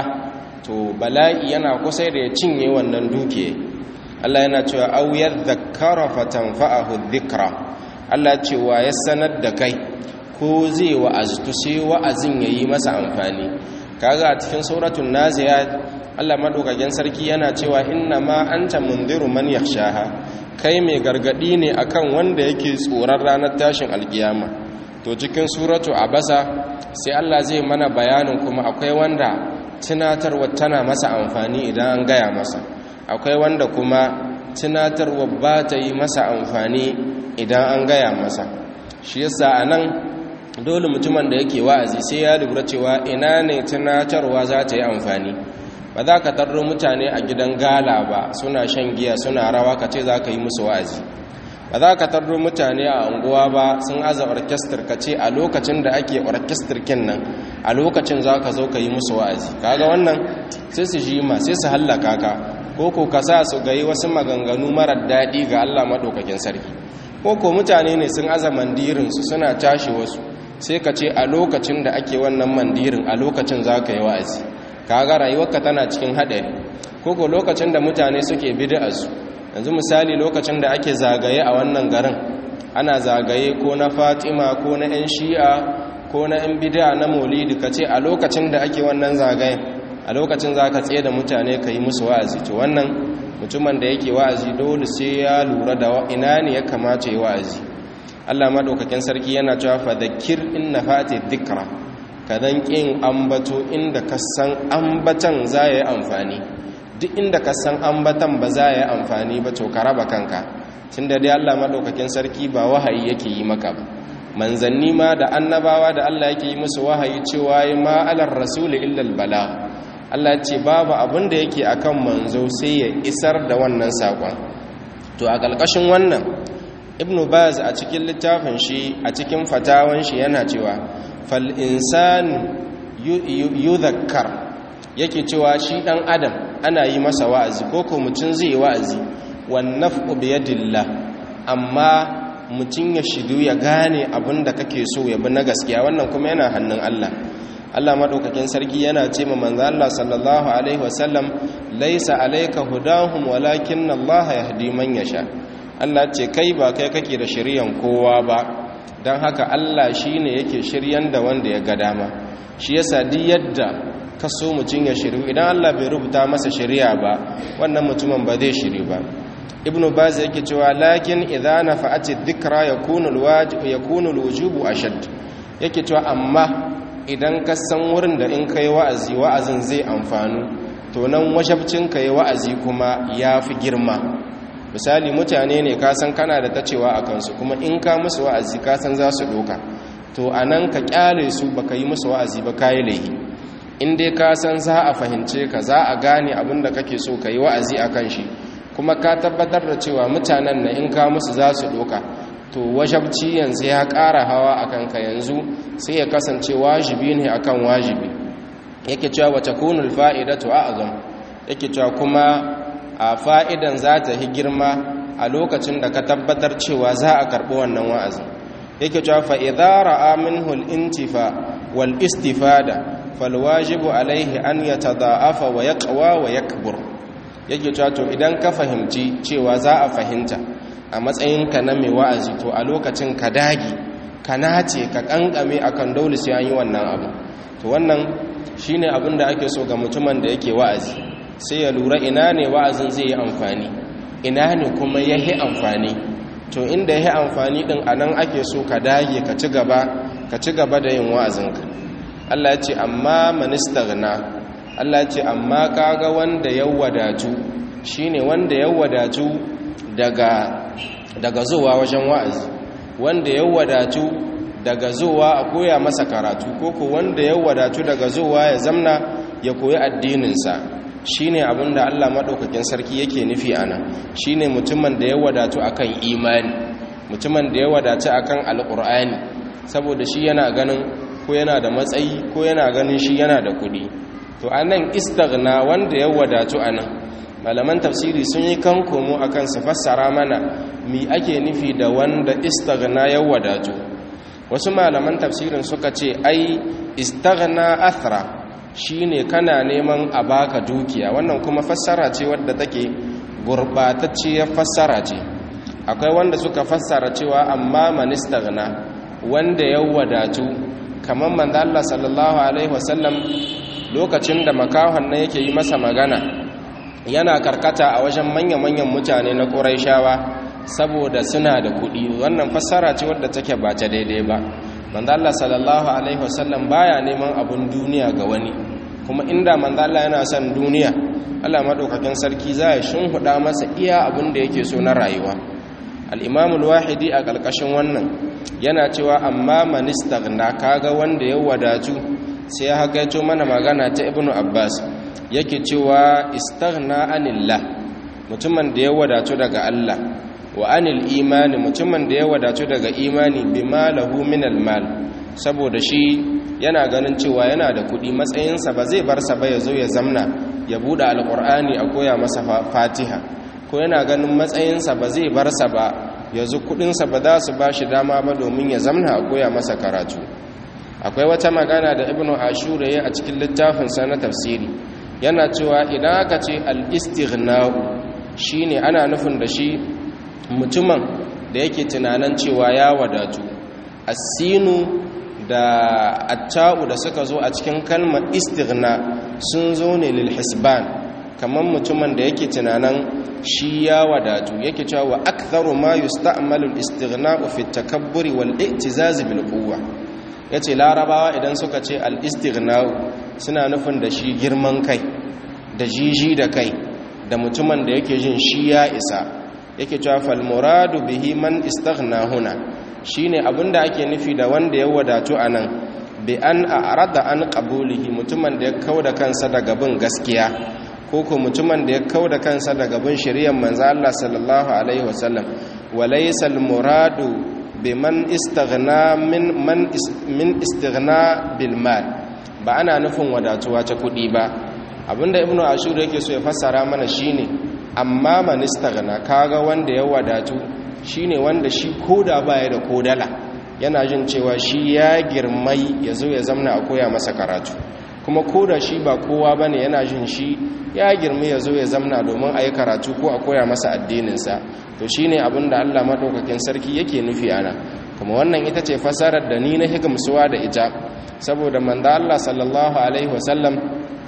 to bala'i yana kusa da ya cinye wannan duke Allah yana cewa aw yadhakkara fatanfa'ahu dhikra Allah cewa ya sanar da kai ko zai wa'aztu sai wa'azin yayi masa amfani kaga a cikin suratul naziyat Allah madaukakin sarki yana cewa inna ma anta mundiru man yakhshaha kai mai gargadi ne akan wanda yake tsoron ranar tashin alkiyama to cikin suratu abasa sai Allah zai mana bayanin kuma akwai wanda tunatarwa tana masa amfani idan an gaya masa akwai wanda kuma tunatarwa ba ta yi masa amfani idan an gaya masa shi yasa anan dole mutumin da yake wa'azi sai ya lura cewa ina ne tunatarwa za ta yi amfani ba za ka tarro mutane a gidan gala ba suna shan giya suna rawa ka ce za ka yi musu wa'azi ba za ka tarro mutane a unguwa ba sun aza orkestar ka ce a lokacin da ake orkestar kin nan a lokacin za ka zo ka yi musu wa'azi kaga wannan sai su ji ma sai su hallaka ka ko ko ka sa su gayi wasu maganganu marar daɗi ga Allah maɗaukakin sarki ko ko mutane ne sun aza mandirinsu suna tashi wasu sai ka ce a lokacin da ake wannan mandirin a lokacin za ka yi wa'azi kaga rayuwarka tana cikin haɗari ko ko lokacin da mutane suke bid'arsu yanzu misali lokacin da ake zagaye a wannan garin ana zagaye ko na fatima ko na 'yan shi'a ko na 'yan bid'a na maulidi ka ce a lokacin da ake wannan zagayen a lokacin za ka tsaye da mutane ka yi musu wa'azi to wannan mutumin da yake wa'azi dole sai ya lura da ina ne ya kamata yi wa'azi allah maɗaukakin sarki yana cewa fadakir in na fati dikra ka dan ƙin ambato inda ka san ambatan za ya yi amfani duk inda ka san ambatan ba za ya yi amfani ba to ka raba kanka tun da dai Allah maɗaukakin sarki ba wahayi yake yi maka ba manzanni ma da annabawa da Allah yake yi musu wahayi cewa yi ma'alar rasuli illal bala Allah ce babu abin da yake akan manzo sai ya isar da wannan saƙon to a ƙalƙashin wannan ibn baz a cikin littafin shi a cikin fatawan shi yana cewa fal insanu yudhakkar yake cewa shi dan adam ana yi masa wa'azi ko ko mutum zai yi wa'azi wan naf'u bi yadillah amma mutum ya shidu ya gane abin da kake so ya bi na gaskiya wannan kuma yana hannun Allah Allah madaukakin sarki yana ce ma manzo Allah sallallahu alaihi wasallam laisa alayka hudahum walakin Allah yahdi man yasha Allah ce kai ba kai kake da shiriyan kowa ba dan haka Allah shine yake shiryan da wanda ya ga dama shi yasa duk yadda kaso mutum ya shiru idan Allah bai rubuta masa shari'a ba wannan mutumin ba zai shiru ba ibnu baz yake cewa lakin idza nafa'ati dhikra yakunu alwajib yakunu alwujubu ashad yake cewa amma idan ka san wurin da in kai wa'azi wa'azin zai amfanu to nan wajabcin kai wa'azi kuma yafi girma misali mutane ne ka san kana da tacewa a kansu kuma in ka musu wa'azi ka san za su doka to anan ka kyale su baka yi musu wa'azi ba kai laihi in dai ka san za a fahimce ka za a gane abin da kake so ka yi wa'azi a kan shi kuma ka tabbatar da cewa mutanen na in ka musu za su doka to wajabci yanzu ya ƙara hawa a kanka yanzu sai ya kasance wajibi ne akan wajibi yake cewa wata kunul fa'idatu a'zam yake cewa kuma a fa'idan za ta yi girma a lokacin da ka tabbatar cewa za a karɓi wannan wa'azin yake cewa fa idza ra'a minhu al-intifa wal istifada falwajibu alaihi an yatada'afa wa yaqwa wa yakbur yake cewa to idan ka fahimci cewa za a fahimta a matsayinka na mai wa'azi to a lokacin ka dagi ka nace ka kankame akan dole sai an yi wannan abu to wannan shine abin da ake so ga mutumin da yake wa'azi sai ya lura ina ne wa'azin zai yi amfani ina ne kuma yahi amfani to inda yahi amfani din anan ake so ka dage ka ci gaba ka ci gaba da yin wa'azinka Allah ya ce amma manistaghna Allah ya ce amma kaga wanda ya wadatu shine wanda ya wadatu daga daga zuwa wajen wa'azi wanda ya wadatu daga zuwa a koya masa karatu ko ko wanda ya wadatu daga zuwa ya zamna ya koyi addininsa shine abinda Allah madaukakin sarki yake nufi ana shine mutumin da ya wadatu akan imani mutumin da ya wadatu akan alqur'ani saboda shi yana ganin ko yana da matsayi ko yana ganin shi yana da kuɗi to anan istaghna wanda ya wadatu anan malaman tafsiri sun yi kan komo akan su fassara mana mi ake nufi da wanda istaghna ya wadatu wasu malaman tafsirin suka ce ai istaghna athra shine kana neman a baka dukiya wannan kuma fassara ce wadda take gurbatacciyar fassara ce akwai wanda suka fassara cewa amma man istaghna wanda ya wadatu kamar manzo Allah sallallahu alaihi wasallam lokacin da makahon nan yake yi masa magana yana karkata a wajen manya-manyan mutane na Qurayshawa saboda suna da kuɗi wannan fassara ce wadda take ba ta daidai ba manzo Allah sallallahu alaihi wasallam baya neman abun duniya ga wani kuma inda manzo Allah yana son duniya Allah madaukakin sarki za ya shinhuda masa iya abin da yake so na rayuwa al-Imam al-Wahidi a kalkashin wannan yana cewa amma man istaghna kaga wanda ya wadatu sai ya hakaito mana magana ta Ibn Abbas yake cewa istaghna anillah mutumin da ya wadatu daga Allah wa anil imani mutumin da ya wadatu daga imani bima lahu minal mal saboda shi yana ganin cewa yana da kuɗi matsayinsa ba zai bar sa ba ya zo ya zamna ya buɗe alƙur'ani a koya masa fatiha ko yana ganin matsayinsa ba zai bar sa ba ya zo kuɗinsa ba za su ba shi dama ba domin ya zamna a koya masa karatu akwai wata magana da ibnu ashura ya a cikin littafinsa na tafsiri yana cewa idan aka ce al-istighna'u shine ana nufin da shi mutumin da yake tunanin cewa ya wadatu asinu da atta'u da suka zo a cikin kalmar istighna sun zo ne lil hisban kamar mutumin da yake tunanin shi ya wadatu yake cewa wa aktharu ma yusta'malu al-istighna'u fi at-takabburi wal i'tizaz bil quwwa yace larabawa idan suka ce al-istighna'u suna nufin da shi girman kai da jiji da kai da mutumin da yake jin shi ya isa yake cewa fal muradu bihi man istaghna huna shine abinda ake nufi da wanda ya wadatu anan bi an a'rada an qabulihi mutumin da ya kauda kansa daga bin gaskiya ko ko mutumin da ya kauda kansa daga bin shari'ar manzo Allah sallallahu alaihi wasallam wa laysa al muradu biman istaghna min man min istighna bil mal ba ana nufin wadatuwa ta kudi ba abinda ibnu ashur yake so ya fassara mana shine amma man istaghna kaga wanda ya wadatu shine wanda shi koda baya da kodala yana jin cewa shi ya girmai yazo ya zamna a koya masa karatu kuma koda shi ba kowa bane yana jin shi ya girmi yazo ya zamna domin a yi karatu ko a koya masa addininsa to shine abinda Allah madaukakin sarki yake nufi ana kuma wannan ita ce fasarar da ni na higimsuwa da ita saboda manzo Allah sallallahu alaihi wasallam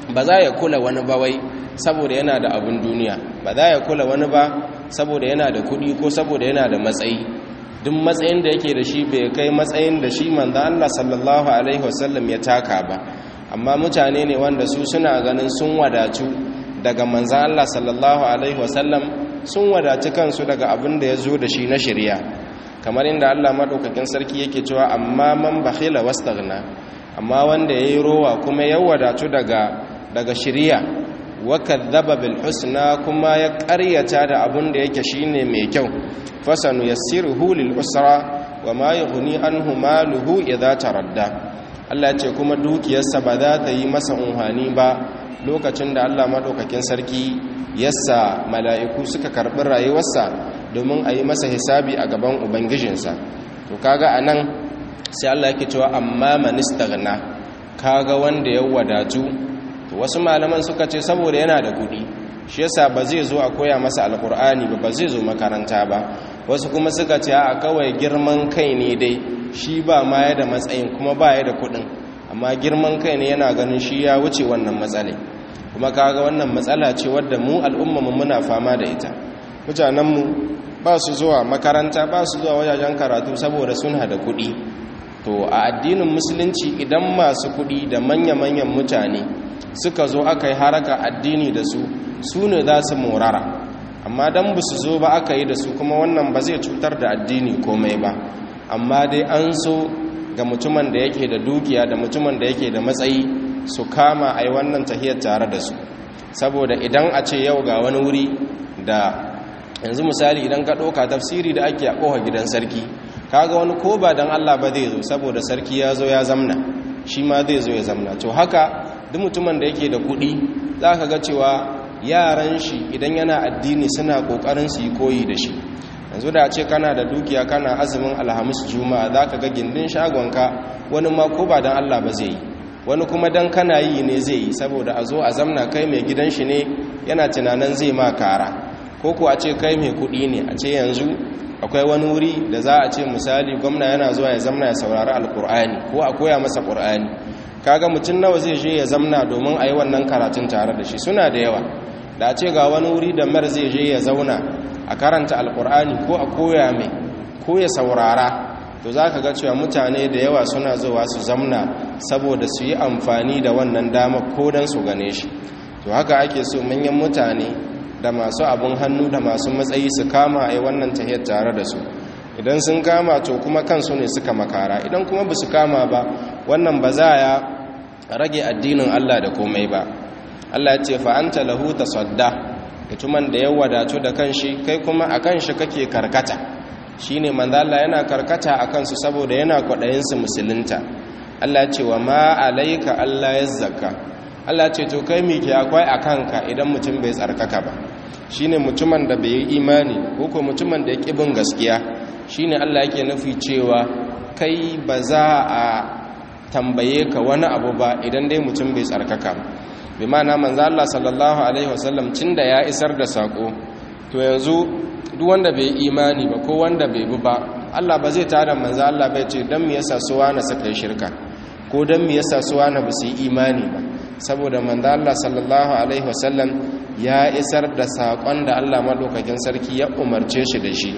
ba za ya kula wani ba wai saboda yana da abin duniya ba za ya kula wani ba saboda yana da kuɗi ko saboda yana da matsayi duk matsayin da yake da shi bai kai matsayin da shi manzo Allah sallallahu alaihi wasallam ya taka ba amma mutane ne wanda su suna ganin sun wadatu daga manzo Allah sallallahu alaihi wasallam sun wadatu kansu daga abin da ya zo da shi na shari'a kamar inda Allah madaukakin sarki yake cewa amma man bakhila wastaghna amma wanda yayi rowa kuma ya wadatu daga daga shari'a wa kadzaba bil husna kuma ya ƙaryata da abin da yake shine mai kyau fasanu yassiruhu lil usra wa ma yughni anhu maluhu idza taradda Allah ya ce kuma dukiyarsa ba za ta yi masa unhani ba lokacin da Allah madaukakin sarki yassa mala'iku suka karbi rayuwarsa domin a yi masa hisabi a gaban ubangijinsa to kaga anan sai Allah yake cewa amma man istaghna kaga wanda ya wadatu to wasu malaman suka ce saboda yana da kuɗi shi yasa ba zai zo a koya masa alkur'ani ba ba zai zo makaranta ba wasu kuma suka ce a kawai girman kai ne dai shi ba ma ya da matsayin kuma ba ya da kuɗin amma girman kai ne yana ganin shi ya wuce wannan matsalai kuma kaga wannan matsala ce wadda mu al'ummarmu muna fama da ita mutanenmu ba su zuwa makaranta ba su zuwa wajajen karatu saboda suna da kuɗi to a addinin musulunci idan masu kuɗi da manya-manyan mutane suka zo aka yi haraka addini da su su ne za su morara amma don ba su zo ba aka yi da su kuma wannan ba zai cutar da addini komai ba amma dai an so ga mutumin da yake da dukiya da mutumin da yake da matsayi su kama a yi wannan tahiyar tare da su saboda idan a ce yau ga wani wuri da yanzu misali idan ka ɗauka tafsiri da ake a ƙoha gidan sarki kaga wani ko ba don allah ba zai zo saboda sarki ya zo ya zamna shi ma zai zo ya zamna to haka duk mutumin da yake da kuɗi za ka ga cewa yaran shi idan yana addini suna ƙoƙarin su yi koyi da shi yanzu da ce kana da dukiya kana azumin alhamis juma'a za ka ga gindin shagonka wani ma ko ba don allah ba zai yi wani kuma don kana yi ne zai yi saboda a zo a zamna kai mai gidan shi ne yana tunanin zai ma kara ko ku a ce kai mai kuɗi ne a ce yanzu akwai wani wuri da za a ce misali gwamna yana zuwa ya zamna ya saurari alkur'ani ko a koya masa ƙur'ani kaga mutum nawa zai je ya zamna domin a yi wannan karatun tare da shi suna da yawa da a ce ga wani wuri da mar zai je ya zauna a karanta alkur'ani ko a koya mai ko ya saurara to za ka ga cewa mutane da yawa suna zuwa su zamna saboda su yi amfani da wannan dama ko don su gane shi to haka ake so manyan mutane da masu abin hannu da masu matsayi su kama a yi wannan tahiyar tare da su idan sun kama to kuma kansu ne suka makara idan kuma ba su kama ba wannan ba za ya rage addinin Allah da komai ba Allah ya ce fa'anta lahu tasadda mutumin da ya wadatu da kanshi kai kuma a kanshi kake karkata shine manzo Allah yana karkata a kansu saboda yana kwaɗayin su musulunta Allah ya ce wa ma alayka Allah yazzaka Allah ce to kai me ke akwai a kanka idan mutum bai tsarkaka ba shine mutumin da bai yi imani ko ko mutumin da ya bin gaskiya shine Allah yake nufi cewa kai ba za a tambaye ka wani abu ba idan dai mutum bai tsarkaka bi ma'ana manzo Allah sallallahu alaihi wasallam da ya isar da sako to yanzu duk wanda bai imani ba ko wanda bai bi ba Allah ba zai tada manzo Allah bai ce dan me yasa su wani suka yi shirka ko dan me yasa su wani ba su yi imani ba saboda manzo Allah sallallahu alaihi wasallam ya isar da sakon da Allah madaukakin sarki ya umarce shi da shi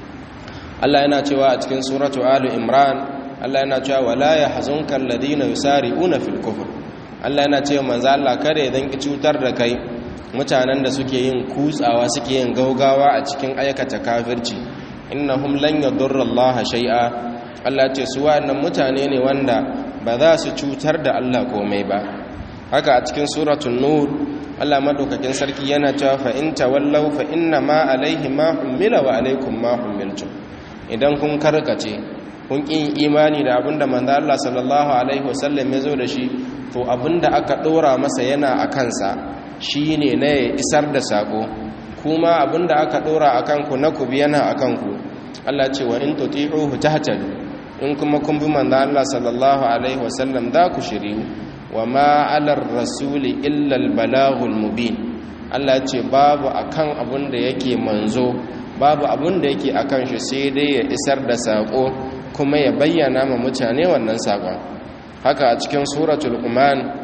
Allah yana cewa a cikin suratu Ali Imran Allah yana cewa wala yahzunka alladhina yusari'una fil kufr Allah yana cewa manzo Allah kare dan ki cutar da kai mutanen da suke yin kutsawa suke yin gaugawa a cikin aikata kafirci innahum lan yadurra Allah shay'a Allah ce su wa'annan mutane ne wanda ba za su cutar da Allah komai ba haka a cikin suratul nur Allah madaukakin sarki yana cewa fa in tawallaw fa inna ma alaihi ma hummila wa alaikum ma hummiltum idan kun karkace kun ƙin imani da abinda manzo Allah sallallahu alaihi wasallam ya zo da shi to abinda aka ɗora masa yana a kansa shine na ya isar da sako kuma abinda aka ɗora a kanku na ku yana a kanku Allah ce wa in tuti'uhu tahtadu in kuma kun bi manzo Allah sallallahu alaihi wasallam za ku shiriyu wa ma 'alar rasuli illa al-balaghul mubin Allah ce babu akan abinda yake manzo babu abin da yake a kan shi sai dai ya isar da saƙo kuma ya bayyana ma mutane wannan saƙon haka a cikin suratul kuman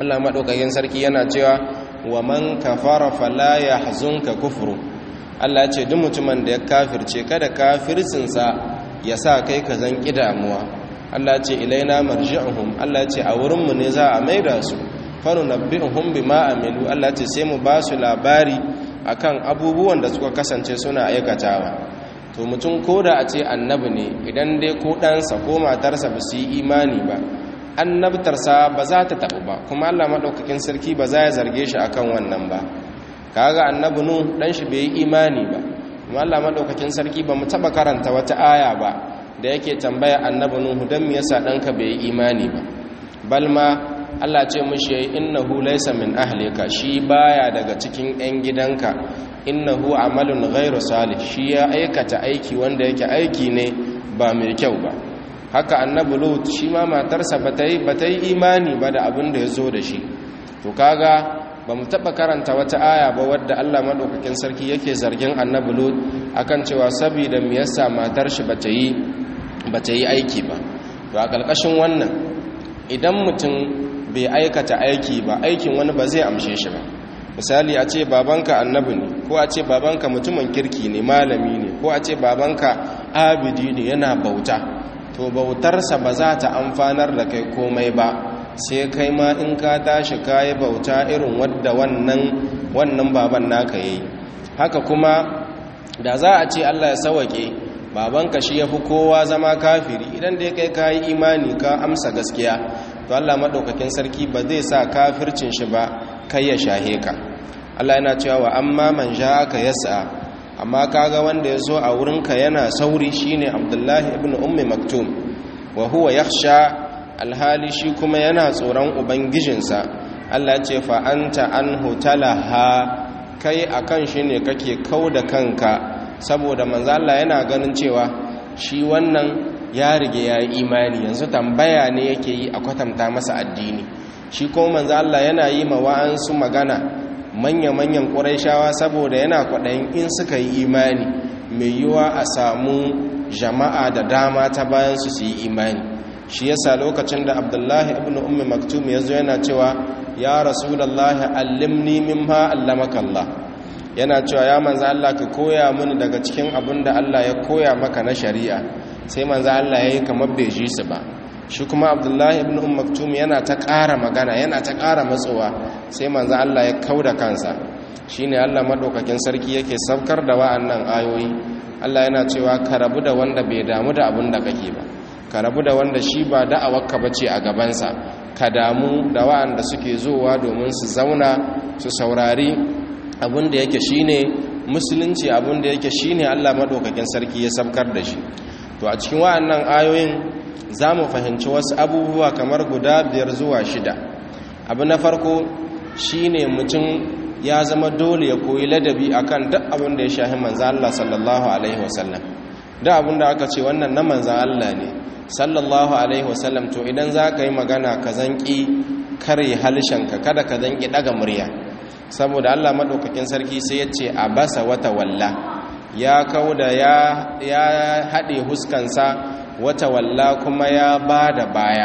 Allah madaukakin sarki yana cewa wa man kafara fala yahzunka kufru Allah ce duk mutumin da ya kafirce kada kafircinsa ya sa kai ka zan damuwa Allah ce ilaina marji'uhum Allah ce a wurin mu ne za a maida su fanu nabbi'uhum bima amilu Allah ce sai mu ba su labari akan abubuwan da suka kasance suna aikatawa to mutum koda a ce annabi ne idan dai ko ɗansa ko matarsa ba su yi imani ba annabtarsa ba za ta taɓu ba kuma Allah maɗaukakin sarki ba za ya zarge shi akan wannan ba kaga annabi nu dan shi bai yi imani ba kuma Allah maɗaukakin sarki ba mu taɓa karanta wata aya ba da yake tambaya annabi nuhu dan me yasa ɗanka bai yi imani ba balma Allah ce mushi yayi innahu laysa min ahlika shi baya daga cikin ƴan gidanka innahu amalun ghairu salih shi ya aikata aiki wanda yake aiki ne ba mai kyau ba haka annabi lut shi ma matarsa bata yi bata yi imani ba da abin da ya zo da shi to kaga ba mu taɓa karanta wata aya ba wadda Allah maɗaukakin sarki yake zargin annabi lut akan cewa saboda me yasa matar shi bata yi bata yi aiki ba to a ƙarƙashin wannan idan mutum bai aikata aiki ba aikin wani ba zai amshe shi ba misali a ce babanka annabi ne ko a ce babanka mutumin kirki ne malami ne ko a ce babanka abidi ne yana bauta to bautarsa ba za ta amfanar da kai komai ba sai kai ma in ka tashi kayi bauta irin wadda wannan wannan baban naka yayi haka kuma da za a ce Allah ya sawake babanka shi yafi kowa zama kafiri idan dai kai kayi imani ka amsa gaskiya to Allah madaukakin sarki ba zai sa kafircin shi ba kai ya shahe ka Allah yana cewa wa amma man ja'aka yas'a amma kaga wanda ya zo a wurinka yana sauri shine Abdullahi ibn Ummi Maktum wa huwa yakhsha alhali shi kuma yana tsoron ubangijinsa Allah ce fa anta anhu talaha kai akan shi ne kake kauda kanka saboda manzo Allah yana ganin cewa shi wannan ya rige ya yi imani yanzu tambaya ne yake yi a kwatanta masa addini shi kuma manzo Allah yana yi ma wa'ansu magana manya-manyan ƙuraishawa saboda yana kwaɗayin in suka yi imani mai yiwa a samu jama'a da dama ta bayan su su yi imani shi yasa lokacin da abdullahi ibn ummi maktum ya zo yana cewa ya rasulallahi allimni mimma allamaka Allah yana cewa ya manzo Allah ka koya mini daga cikin abin da Allah ya koya maka na shari'a sai manzo Allah yayi kamar bai ji su ba shi kuma abdullahi ibn umm maktum yana ta ƙara magana yana ta ƙara matsowa sai manzo Allah ya kauda kansa shine Allah madaukakin sarki yake saukar da wa'annan ayoyi Allah yana cewa ka rabu da wanda bai damu da abin da kake ba ka rabu da wanda shi ba da'awarka bace a gabansa ka damu da wa'anda suke zowa domin su zauna su saurari abin da yake shine musulunci abin da yake shine Allah madaukakin sarki ya saukar da shi to a cikin wa'annan ayoyin za mu fahimci wasu abubuwa kamar guda biyar zuwa shida abu na farko shine mutum ya zama dole ya koyi ladabi akan duk abin da ya shahi manzan Allah sallallahu alaihi wasallam duk abin da aka ce wannan na manzan Allah ne sallallahu alaihi wasallam to idan za ka yi magana ka zanki kare halishanka kada ka zanki daga murya saboda Allah maɗaukakin sarki sai ya ce a basa wata walla ya kauda ya haɗe huskansa wata walla kuma ya ba da baya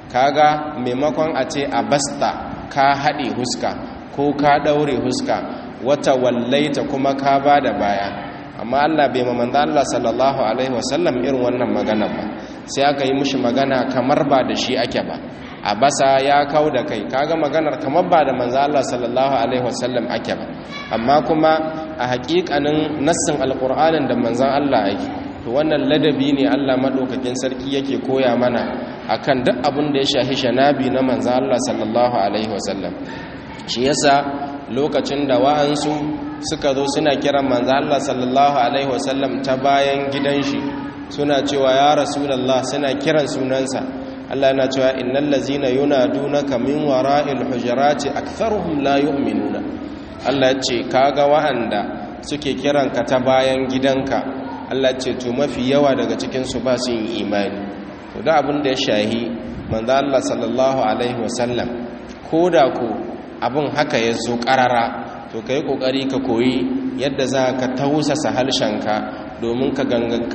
kaga maimakon a ce a basta ka haɗe huska ko ka ɗaure huska wata wallaita kuma ka ba da baya amma Allah bai mamanda Allah sallallahu alaihi wasallam irin wannan magana ba sai aka yi mushi magana kamar ba da shi ake ba a basa ya kau da kai kaga maganar kamar ba da manzo Allah sallallahu alaihi wasallam ake ba amma kuma a haƙiƙanin nassin alƙur'anin da manzon Allah yake to wannan ladabi ne Allah madaukakin sarki yake koya mana akan duk abin da ya shahi shanabi na manzon Allah sallallahu alaihi wasallam shi yasa lokacin da wa'ansu suka zo suna kiran manzon Allah sallallahu alaihi wasallam ta bayan gidan shi suna cewa ya rasulullah suna kiran sunansa Allah yana cewa innal ladzina yunadunaka min wara'il hujurati aktharuhum la yu'minuna Allah ce kaga wa'anda suke kiranka ta bayan gidanka Allah ce to mafi yawa daga cikin su ba su yin imani to da abin da ya shahi manzo Allah sallallahu alaihi wasallam koda ko abin haka ya zo karara to kai kokari ka koyi yadda za ka tausasa halshenka domin ka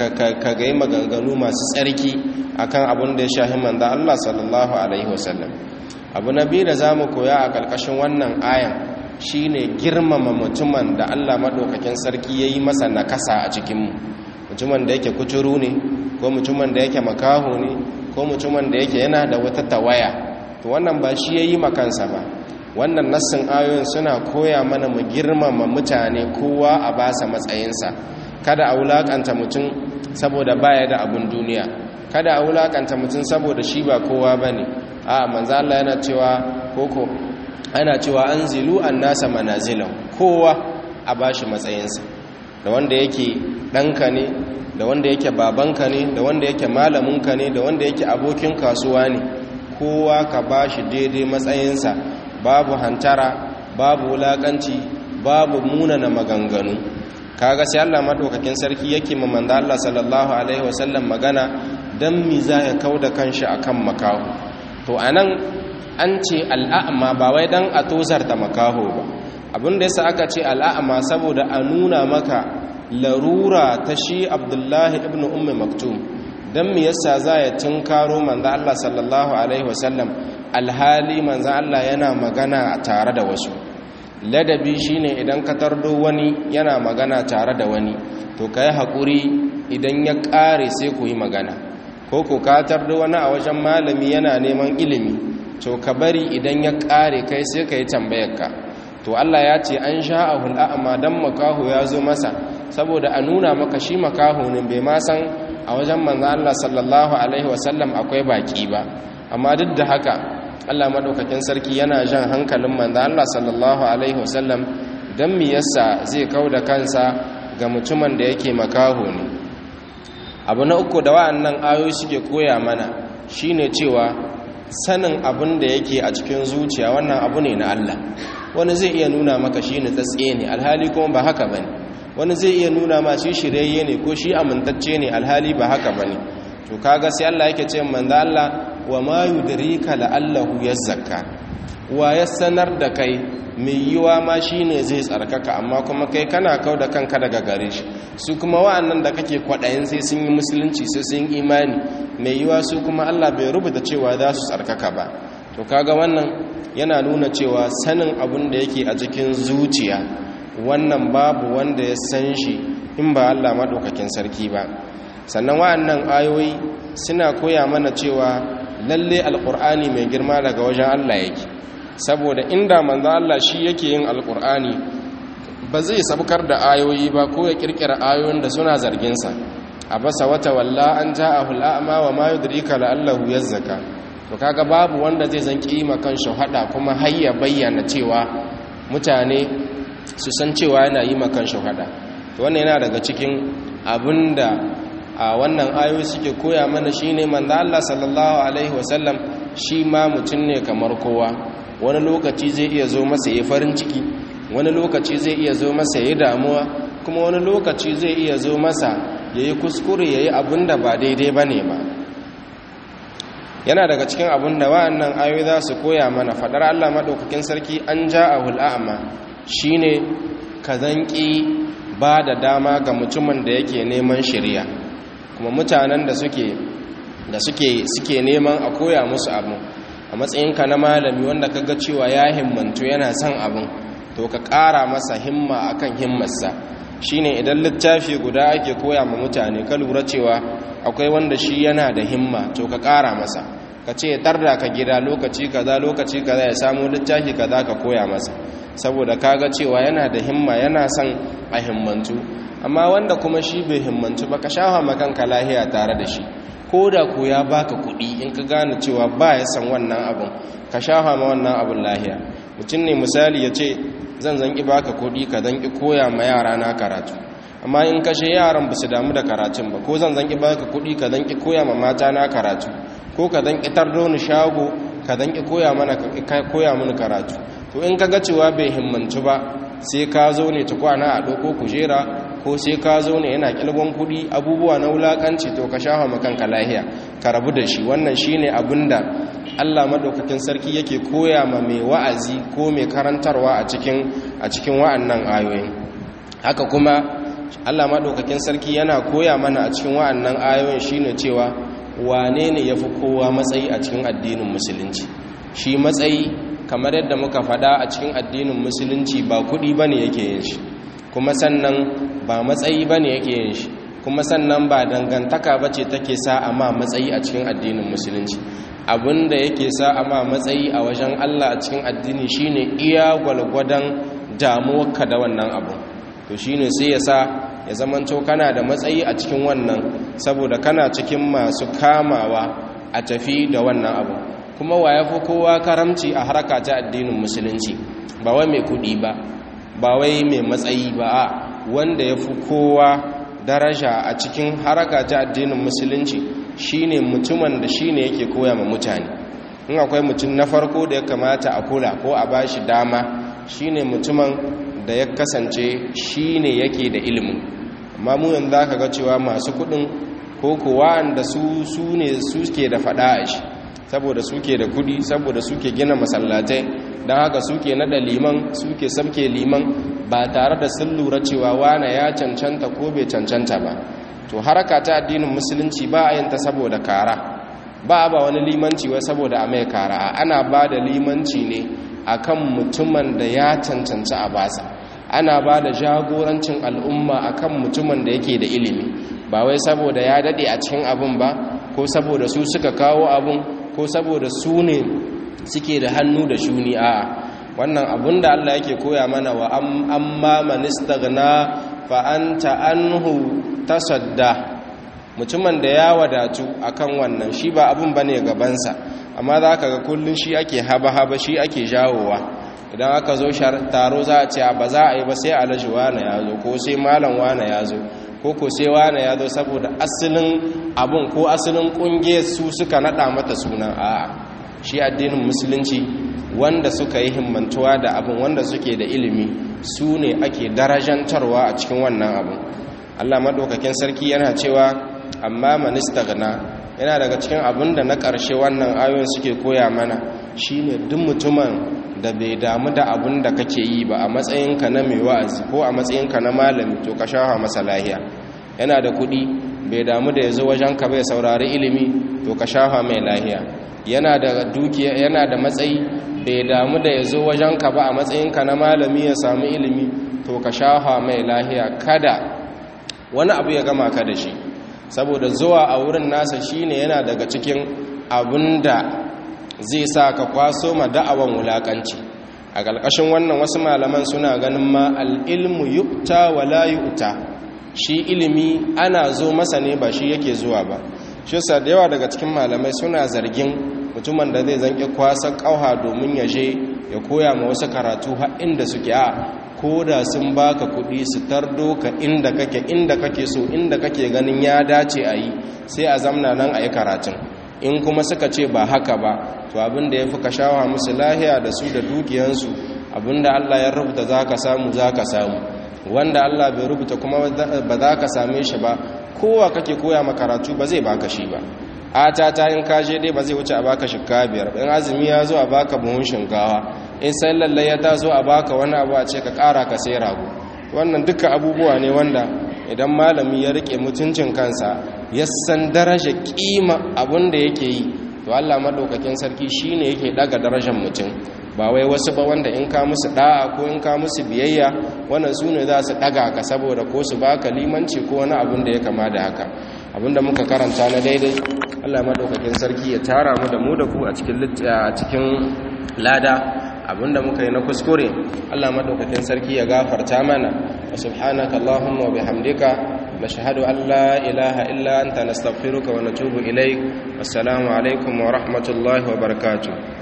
ga yi maganganu masu tsarki akan abin da ya shahi manzo Allah sallallahu alaihi wasallam abu na biyu da za mu koya a ƙarƙashin wannan ayan shine girmama mutumin da Allah maɗaukakin sarki ya yi masa nakasa a cikinmu mutumin da yake kuturu ne ko mutumin da yake makaho ne ko mutumin da yake yana da wata tawaya to wannan ba shi ya yi makansa ba wannan nassin ayoyin suna koya mana mu girmama mutane kowa a basa matsayinsa kada a wulakanta mutum saboda baya da abun duniya kada a wulakanta mutum saboda shi ba kowa bane a manzo Allah yana cewa koko ana cewa anzilu annasa manazilan kowa a bashi matsayinsa da wanda yake danka ne da wanda yake babanka ne da wanda yake malaminka ne da wanda yake abokin kasuwa ne kowa ka bashi daidai matsayinsa babu hantara babu wulakanci babu munana maganganu kaga sai Allah madaukakin sarki yake ma manzo Allah sallallahu alaihi wasallam magana dan mi za ya kauda kanshi akan makaho to anan an ce al'a'ma ba wai dan a tozarta makaho ba abinda yasa aka ce al'a'ma saboda a nuna maka larura ta shi Abdullahi ibn Ummi Maktum dan mi yasa za ya tunkaro manzo Allah sallallahu alaihi wasallam alhali manzo Allah yana magana tare da wasu ladabi shine idan ka tardo wani yana magana tare da wani to kai hakuri idan ya kare sai ku yi magana ko ko ka tardo wani a wajen malami yana neman ilimi to ka bari idan ya kare kai sai ka yi tambayarka to Allah ya ce an sha'ahul a'ma dan makaho ya zo masa saboda a nuna maka shi makaho ne bai ma san a wajen manzo Allah sallallahu alaihi wasallam akwai baki ba amma duk da haka Allah madaukakin sarki yana jan hankalin manzo Allah sallallahu alaihi wasallam dan mi yasa zai kauda kansa ga mutumin da yake makaho ne abu na uku da wa'annan ayoyi suke koya mana shine cewa sanin abin da yake a cikin zuciya wannan abu ne na Allah wani zai iya nuna maka shi ne tsatse ne alhali kuma ba haka bane wani zai iya nuna ma shi shirye ne ko shi amintacce ne alhali ba haka bane to kaga sai Allah yake ce manzo Allah wa ma yudrika la'allahu yazzakka wa ya sanar da kai mai yiwa ma shine zai tsarkaka amma kuma kai kana kau da kanka daga gare shi su kuma wa'annan da kake kwaɗayin sai sun yi musulunci sai sun yi imani mai yiwa su kuma Allah bai rubuta cewa za su tsarkaka ba to kaga wannan yana nuna cewa sanin abin da yake a cikin zuciya wannan babu wanda ya san shi in ba Allah maɗaukakin sarki ba sannan wa'annan ayoyi suna koya mana cewa lalle alkur'ani mai girma daga wajen Allah yake saboda inda manzo Allah shi yake yin alkur'ani ba zai sabkar da ayoyi ba ko ya kirkira ayoyin da suna zargin sa abasa wata walla an ja'ahu al'ama wa ma yudrika la'allahu yazzaka to kaga babu wanda zai zan kima kan shahada kuma hayya bayyana cewa mutane su san cewa yana yi makan shahada to wannan yana daga cikin abinda a wannan ayoyi suke koya mana shine manzo Allah sallallahu alaihi wasallam shi ma mutum ne kamar kowa wani lokaci zai iya zo masa yayin farin ciki wani lokaci zai iya zo masa yayin damuwa kuma wani lokaci zai iya zo masa yayi kuskure yayi abinda ba daidai bane ba yana daga cikin abinda wa'annan ayoyi za su koya mana fadar Allah madaukakin sarki an ja'ahul a'ma shine kazanki ba da dama ga mutumin da yake neman shari'a kuma mutanen da suke da suke suke neman a koya musu abu a matsayinka na malami wanda kaga cewa ya himmantu yana son abin to ka ƙara masa himma akan himmarsa shine idan littafi guda ake koya ma mutane ka lura cewa akwai wanda shi yana da himma to ka ƙara masa ka ce tarda ka gida lokaci kaza lokaci kaza ya samu littafi kaza ka koya masa saboda kaga cewa yana da himma yana son a himmantu amma wanda kuma shi bai himmantu ba ka shafa makanka lahiya tare da shi ko da ko ya baka kuɗi in ka gane cewa ba ya san wannan abin ka shafa ma wannan abin lahiya mutum ne misali ya ce zan zanki baka kuɗi ka zanki koya ma yara na karatu amma in kashe yaran ba su damu da karatun ba ko zan zanki baka kuɗi ka zanki koya ma mata na karatu ko ka zanki tardo ni shago ka zanki koya mana koya mini karatu to in ka ga cewa bai himmantu ba sai ka zo ne ta kwana a ɗauko kujera ko sai ka zo ne yana kilgon kuɗi abubuwa na wulakanci to ka shafa makanka lahiya ka rabu da shi wannan shine abinda Allah madaukakin sarki yake koya ma mai wa'azi ko mai karantarwa a cikin a cikin wa'annan ayoyin haka kuma Allah madaukakin sarki yana koya mana a cikin wa'annan ayoyin shine cewa wane ne yafi kowa matsayi a cikin addinin musulunci shi matsayi kamar yadda muka faɗa a cikin addinin musulunci ba kuɗi ba ne yake yin shi kuma sannan ba matsayi ba ne yake yin shi kuma sannan ba dangantaka ba ce take sa a ma matsayi a cikin addinin musulunci abinda yake sa a ma matsayi a wajen allah a cikin addini shine iya gwalgwadon damuwarka da wannan abu to shine sai ya sa ya zamanto kana da matsayi a cikin wannan saboda kana cikin masu kamawa a tafi da wannan abu kuma wa ya fi kowa karamci a harka ta addinin musulunci ba wai mai kudi ba ba wai mai matsayi ba a wanda ya fi kowa daraja a cikin haraka ta addinin musulunci shine mutumin da shine yake koya ma mutane in akwai mutum na farko da ya kamata a kula ko a bashi dama shine mutumin da ya kasance shine yake da ilimin amma mu yanzu zaka ga cewa masu kudin ko kuwa da su su ne suke da fada a shi saboda suke da kudi saboda suke gina masallatai don haka suke nada liman suke sabke liman ba tare da sun lura cewa wane ya cancanta ko bai cancanta ba to haraka ta addinin musulunci ba a yin ta saboda kara ba a ba wani limanci wai saboda a mai kara ana ba da limanci ne akan mutumin da ya cancanci a basa ana ba da jagorancin al'umma akan mutumin da yake da ilimi ba wai saboda ya dade a cikin abin ba ko saboda su suka kawo abin ko saboda su ne suke da hannu da shuni a wannan abun da Allah yake koya mana wa amma man istaghna fa anta anhu tasadda mutumin da ya wadatu akan wannan shi ba abun bane gabansa amma zaka ga kullun shi ake haba haba shi ake jawowa idan aka zo taro za a ce ba za a yi ba sai alhaji wane ya zo ko sai malam wane ya zo ko ko sai wane ya zo saboda asalin abun ko asalin kungiyar su suka nada mata suna a'a shi addinin musulunci wanda suka yi himmantuwa da abin wanda suke da ilimi su ne ake darajantarwa a cikin wannan abin allah maɗaukakin sarki yana cewa amma manista gana yana daga cikin abin da na ƙarshe wannan ayoyin suke koya mana shine duk mutumin da bai damu da abin da kake yi ba a matsayinka na mai wa'azi ko a matsayinka na malami to ka shafa masa lahiya yana da kuɗi bai damu da ya zo wajenka bai saurari ilimi to ka shafa mai lahiya yana da dukiya yana da matsayi bai damu da ya zo wajenka ba a matsayinka na malami ya samu ilimi to ka shafa mai lahiya kada wani abu ya gama ka da shi saboda zuwa a wurin nasa shine yana daga cikin abinda zai sa ka kwaso ma da'awan wulakanci a ƙarƙashin wannan wasu malaman suna ganin ma al'ilmu yukta wala yu'ta shi ilimi ana zo masa ne ba shi yake zuwa ba shi sa da yawa daga cikin malamai suna zargin mutumin da zai zanki kwasa ƙauha domin ya je ya koya ma wasu karatu har inda suke a ko da sun baka kuɗi su tardo ka inda kake inda kake so inda kake ganin ya dace a yi sai a zamna nan a yi karatun in kuma suka ce ba haka ba to abinda ya fi ka shawa musu lahiya da su da dukiyansu abinda allah ya rubuta za ka samu za ka samu wanda allah bai rubuta kuma ba za ka same shi ba kowa kake koya makaratu ba zai baka shi ba ata ta in kaje dai ba zai wuce a baka shikka biyar in azumi ya zo a baka buhun shinkawa in sai lallai ya taso a baka wani abu a ce ka kara ka sai rago wannan duka abubuwa ne wanda idan malami ya rike mutuncin kansa ya san daraja kima abin da yake yi to Allah madaukakin sarki shine yake daga darajar mutum ba wai wasu ba wanda in ka musu da'a ko in ka musu biyayya wannan su ne za su daga ka saboda ko su baka limanci ko wani abin da ya kama da haka abinda muka karanta na daidai Allah madaukakin sarki ya tara mu da mu da ku a cikin a cikin lada abinda muka yi na kuskure Allah madaukakin sarki ya gafarta mana wa subhanaka allahumma wa bihamdika nashhadu an la ilaha illa anta nastaghfiruka wa natubu ilaik assalamu alaikum wa rahmatullahi wa barakatuh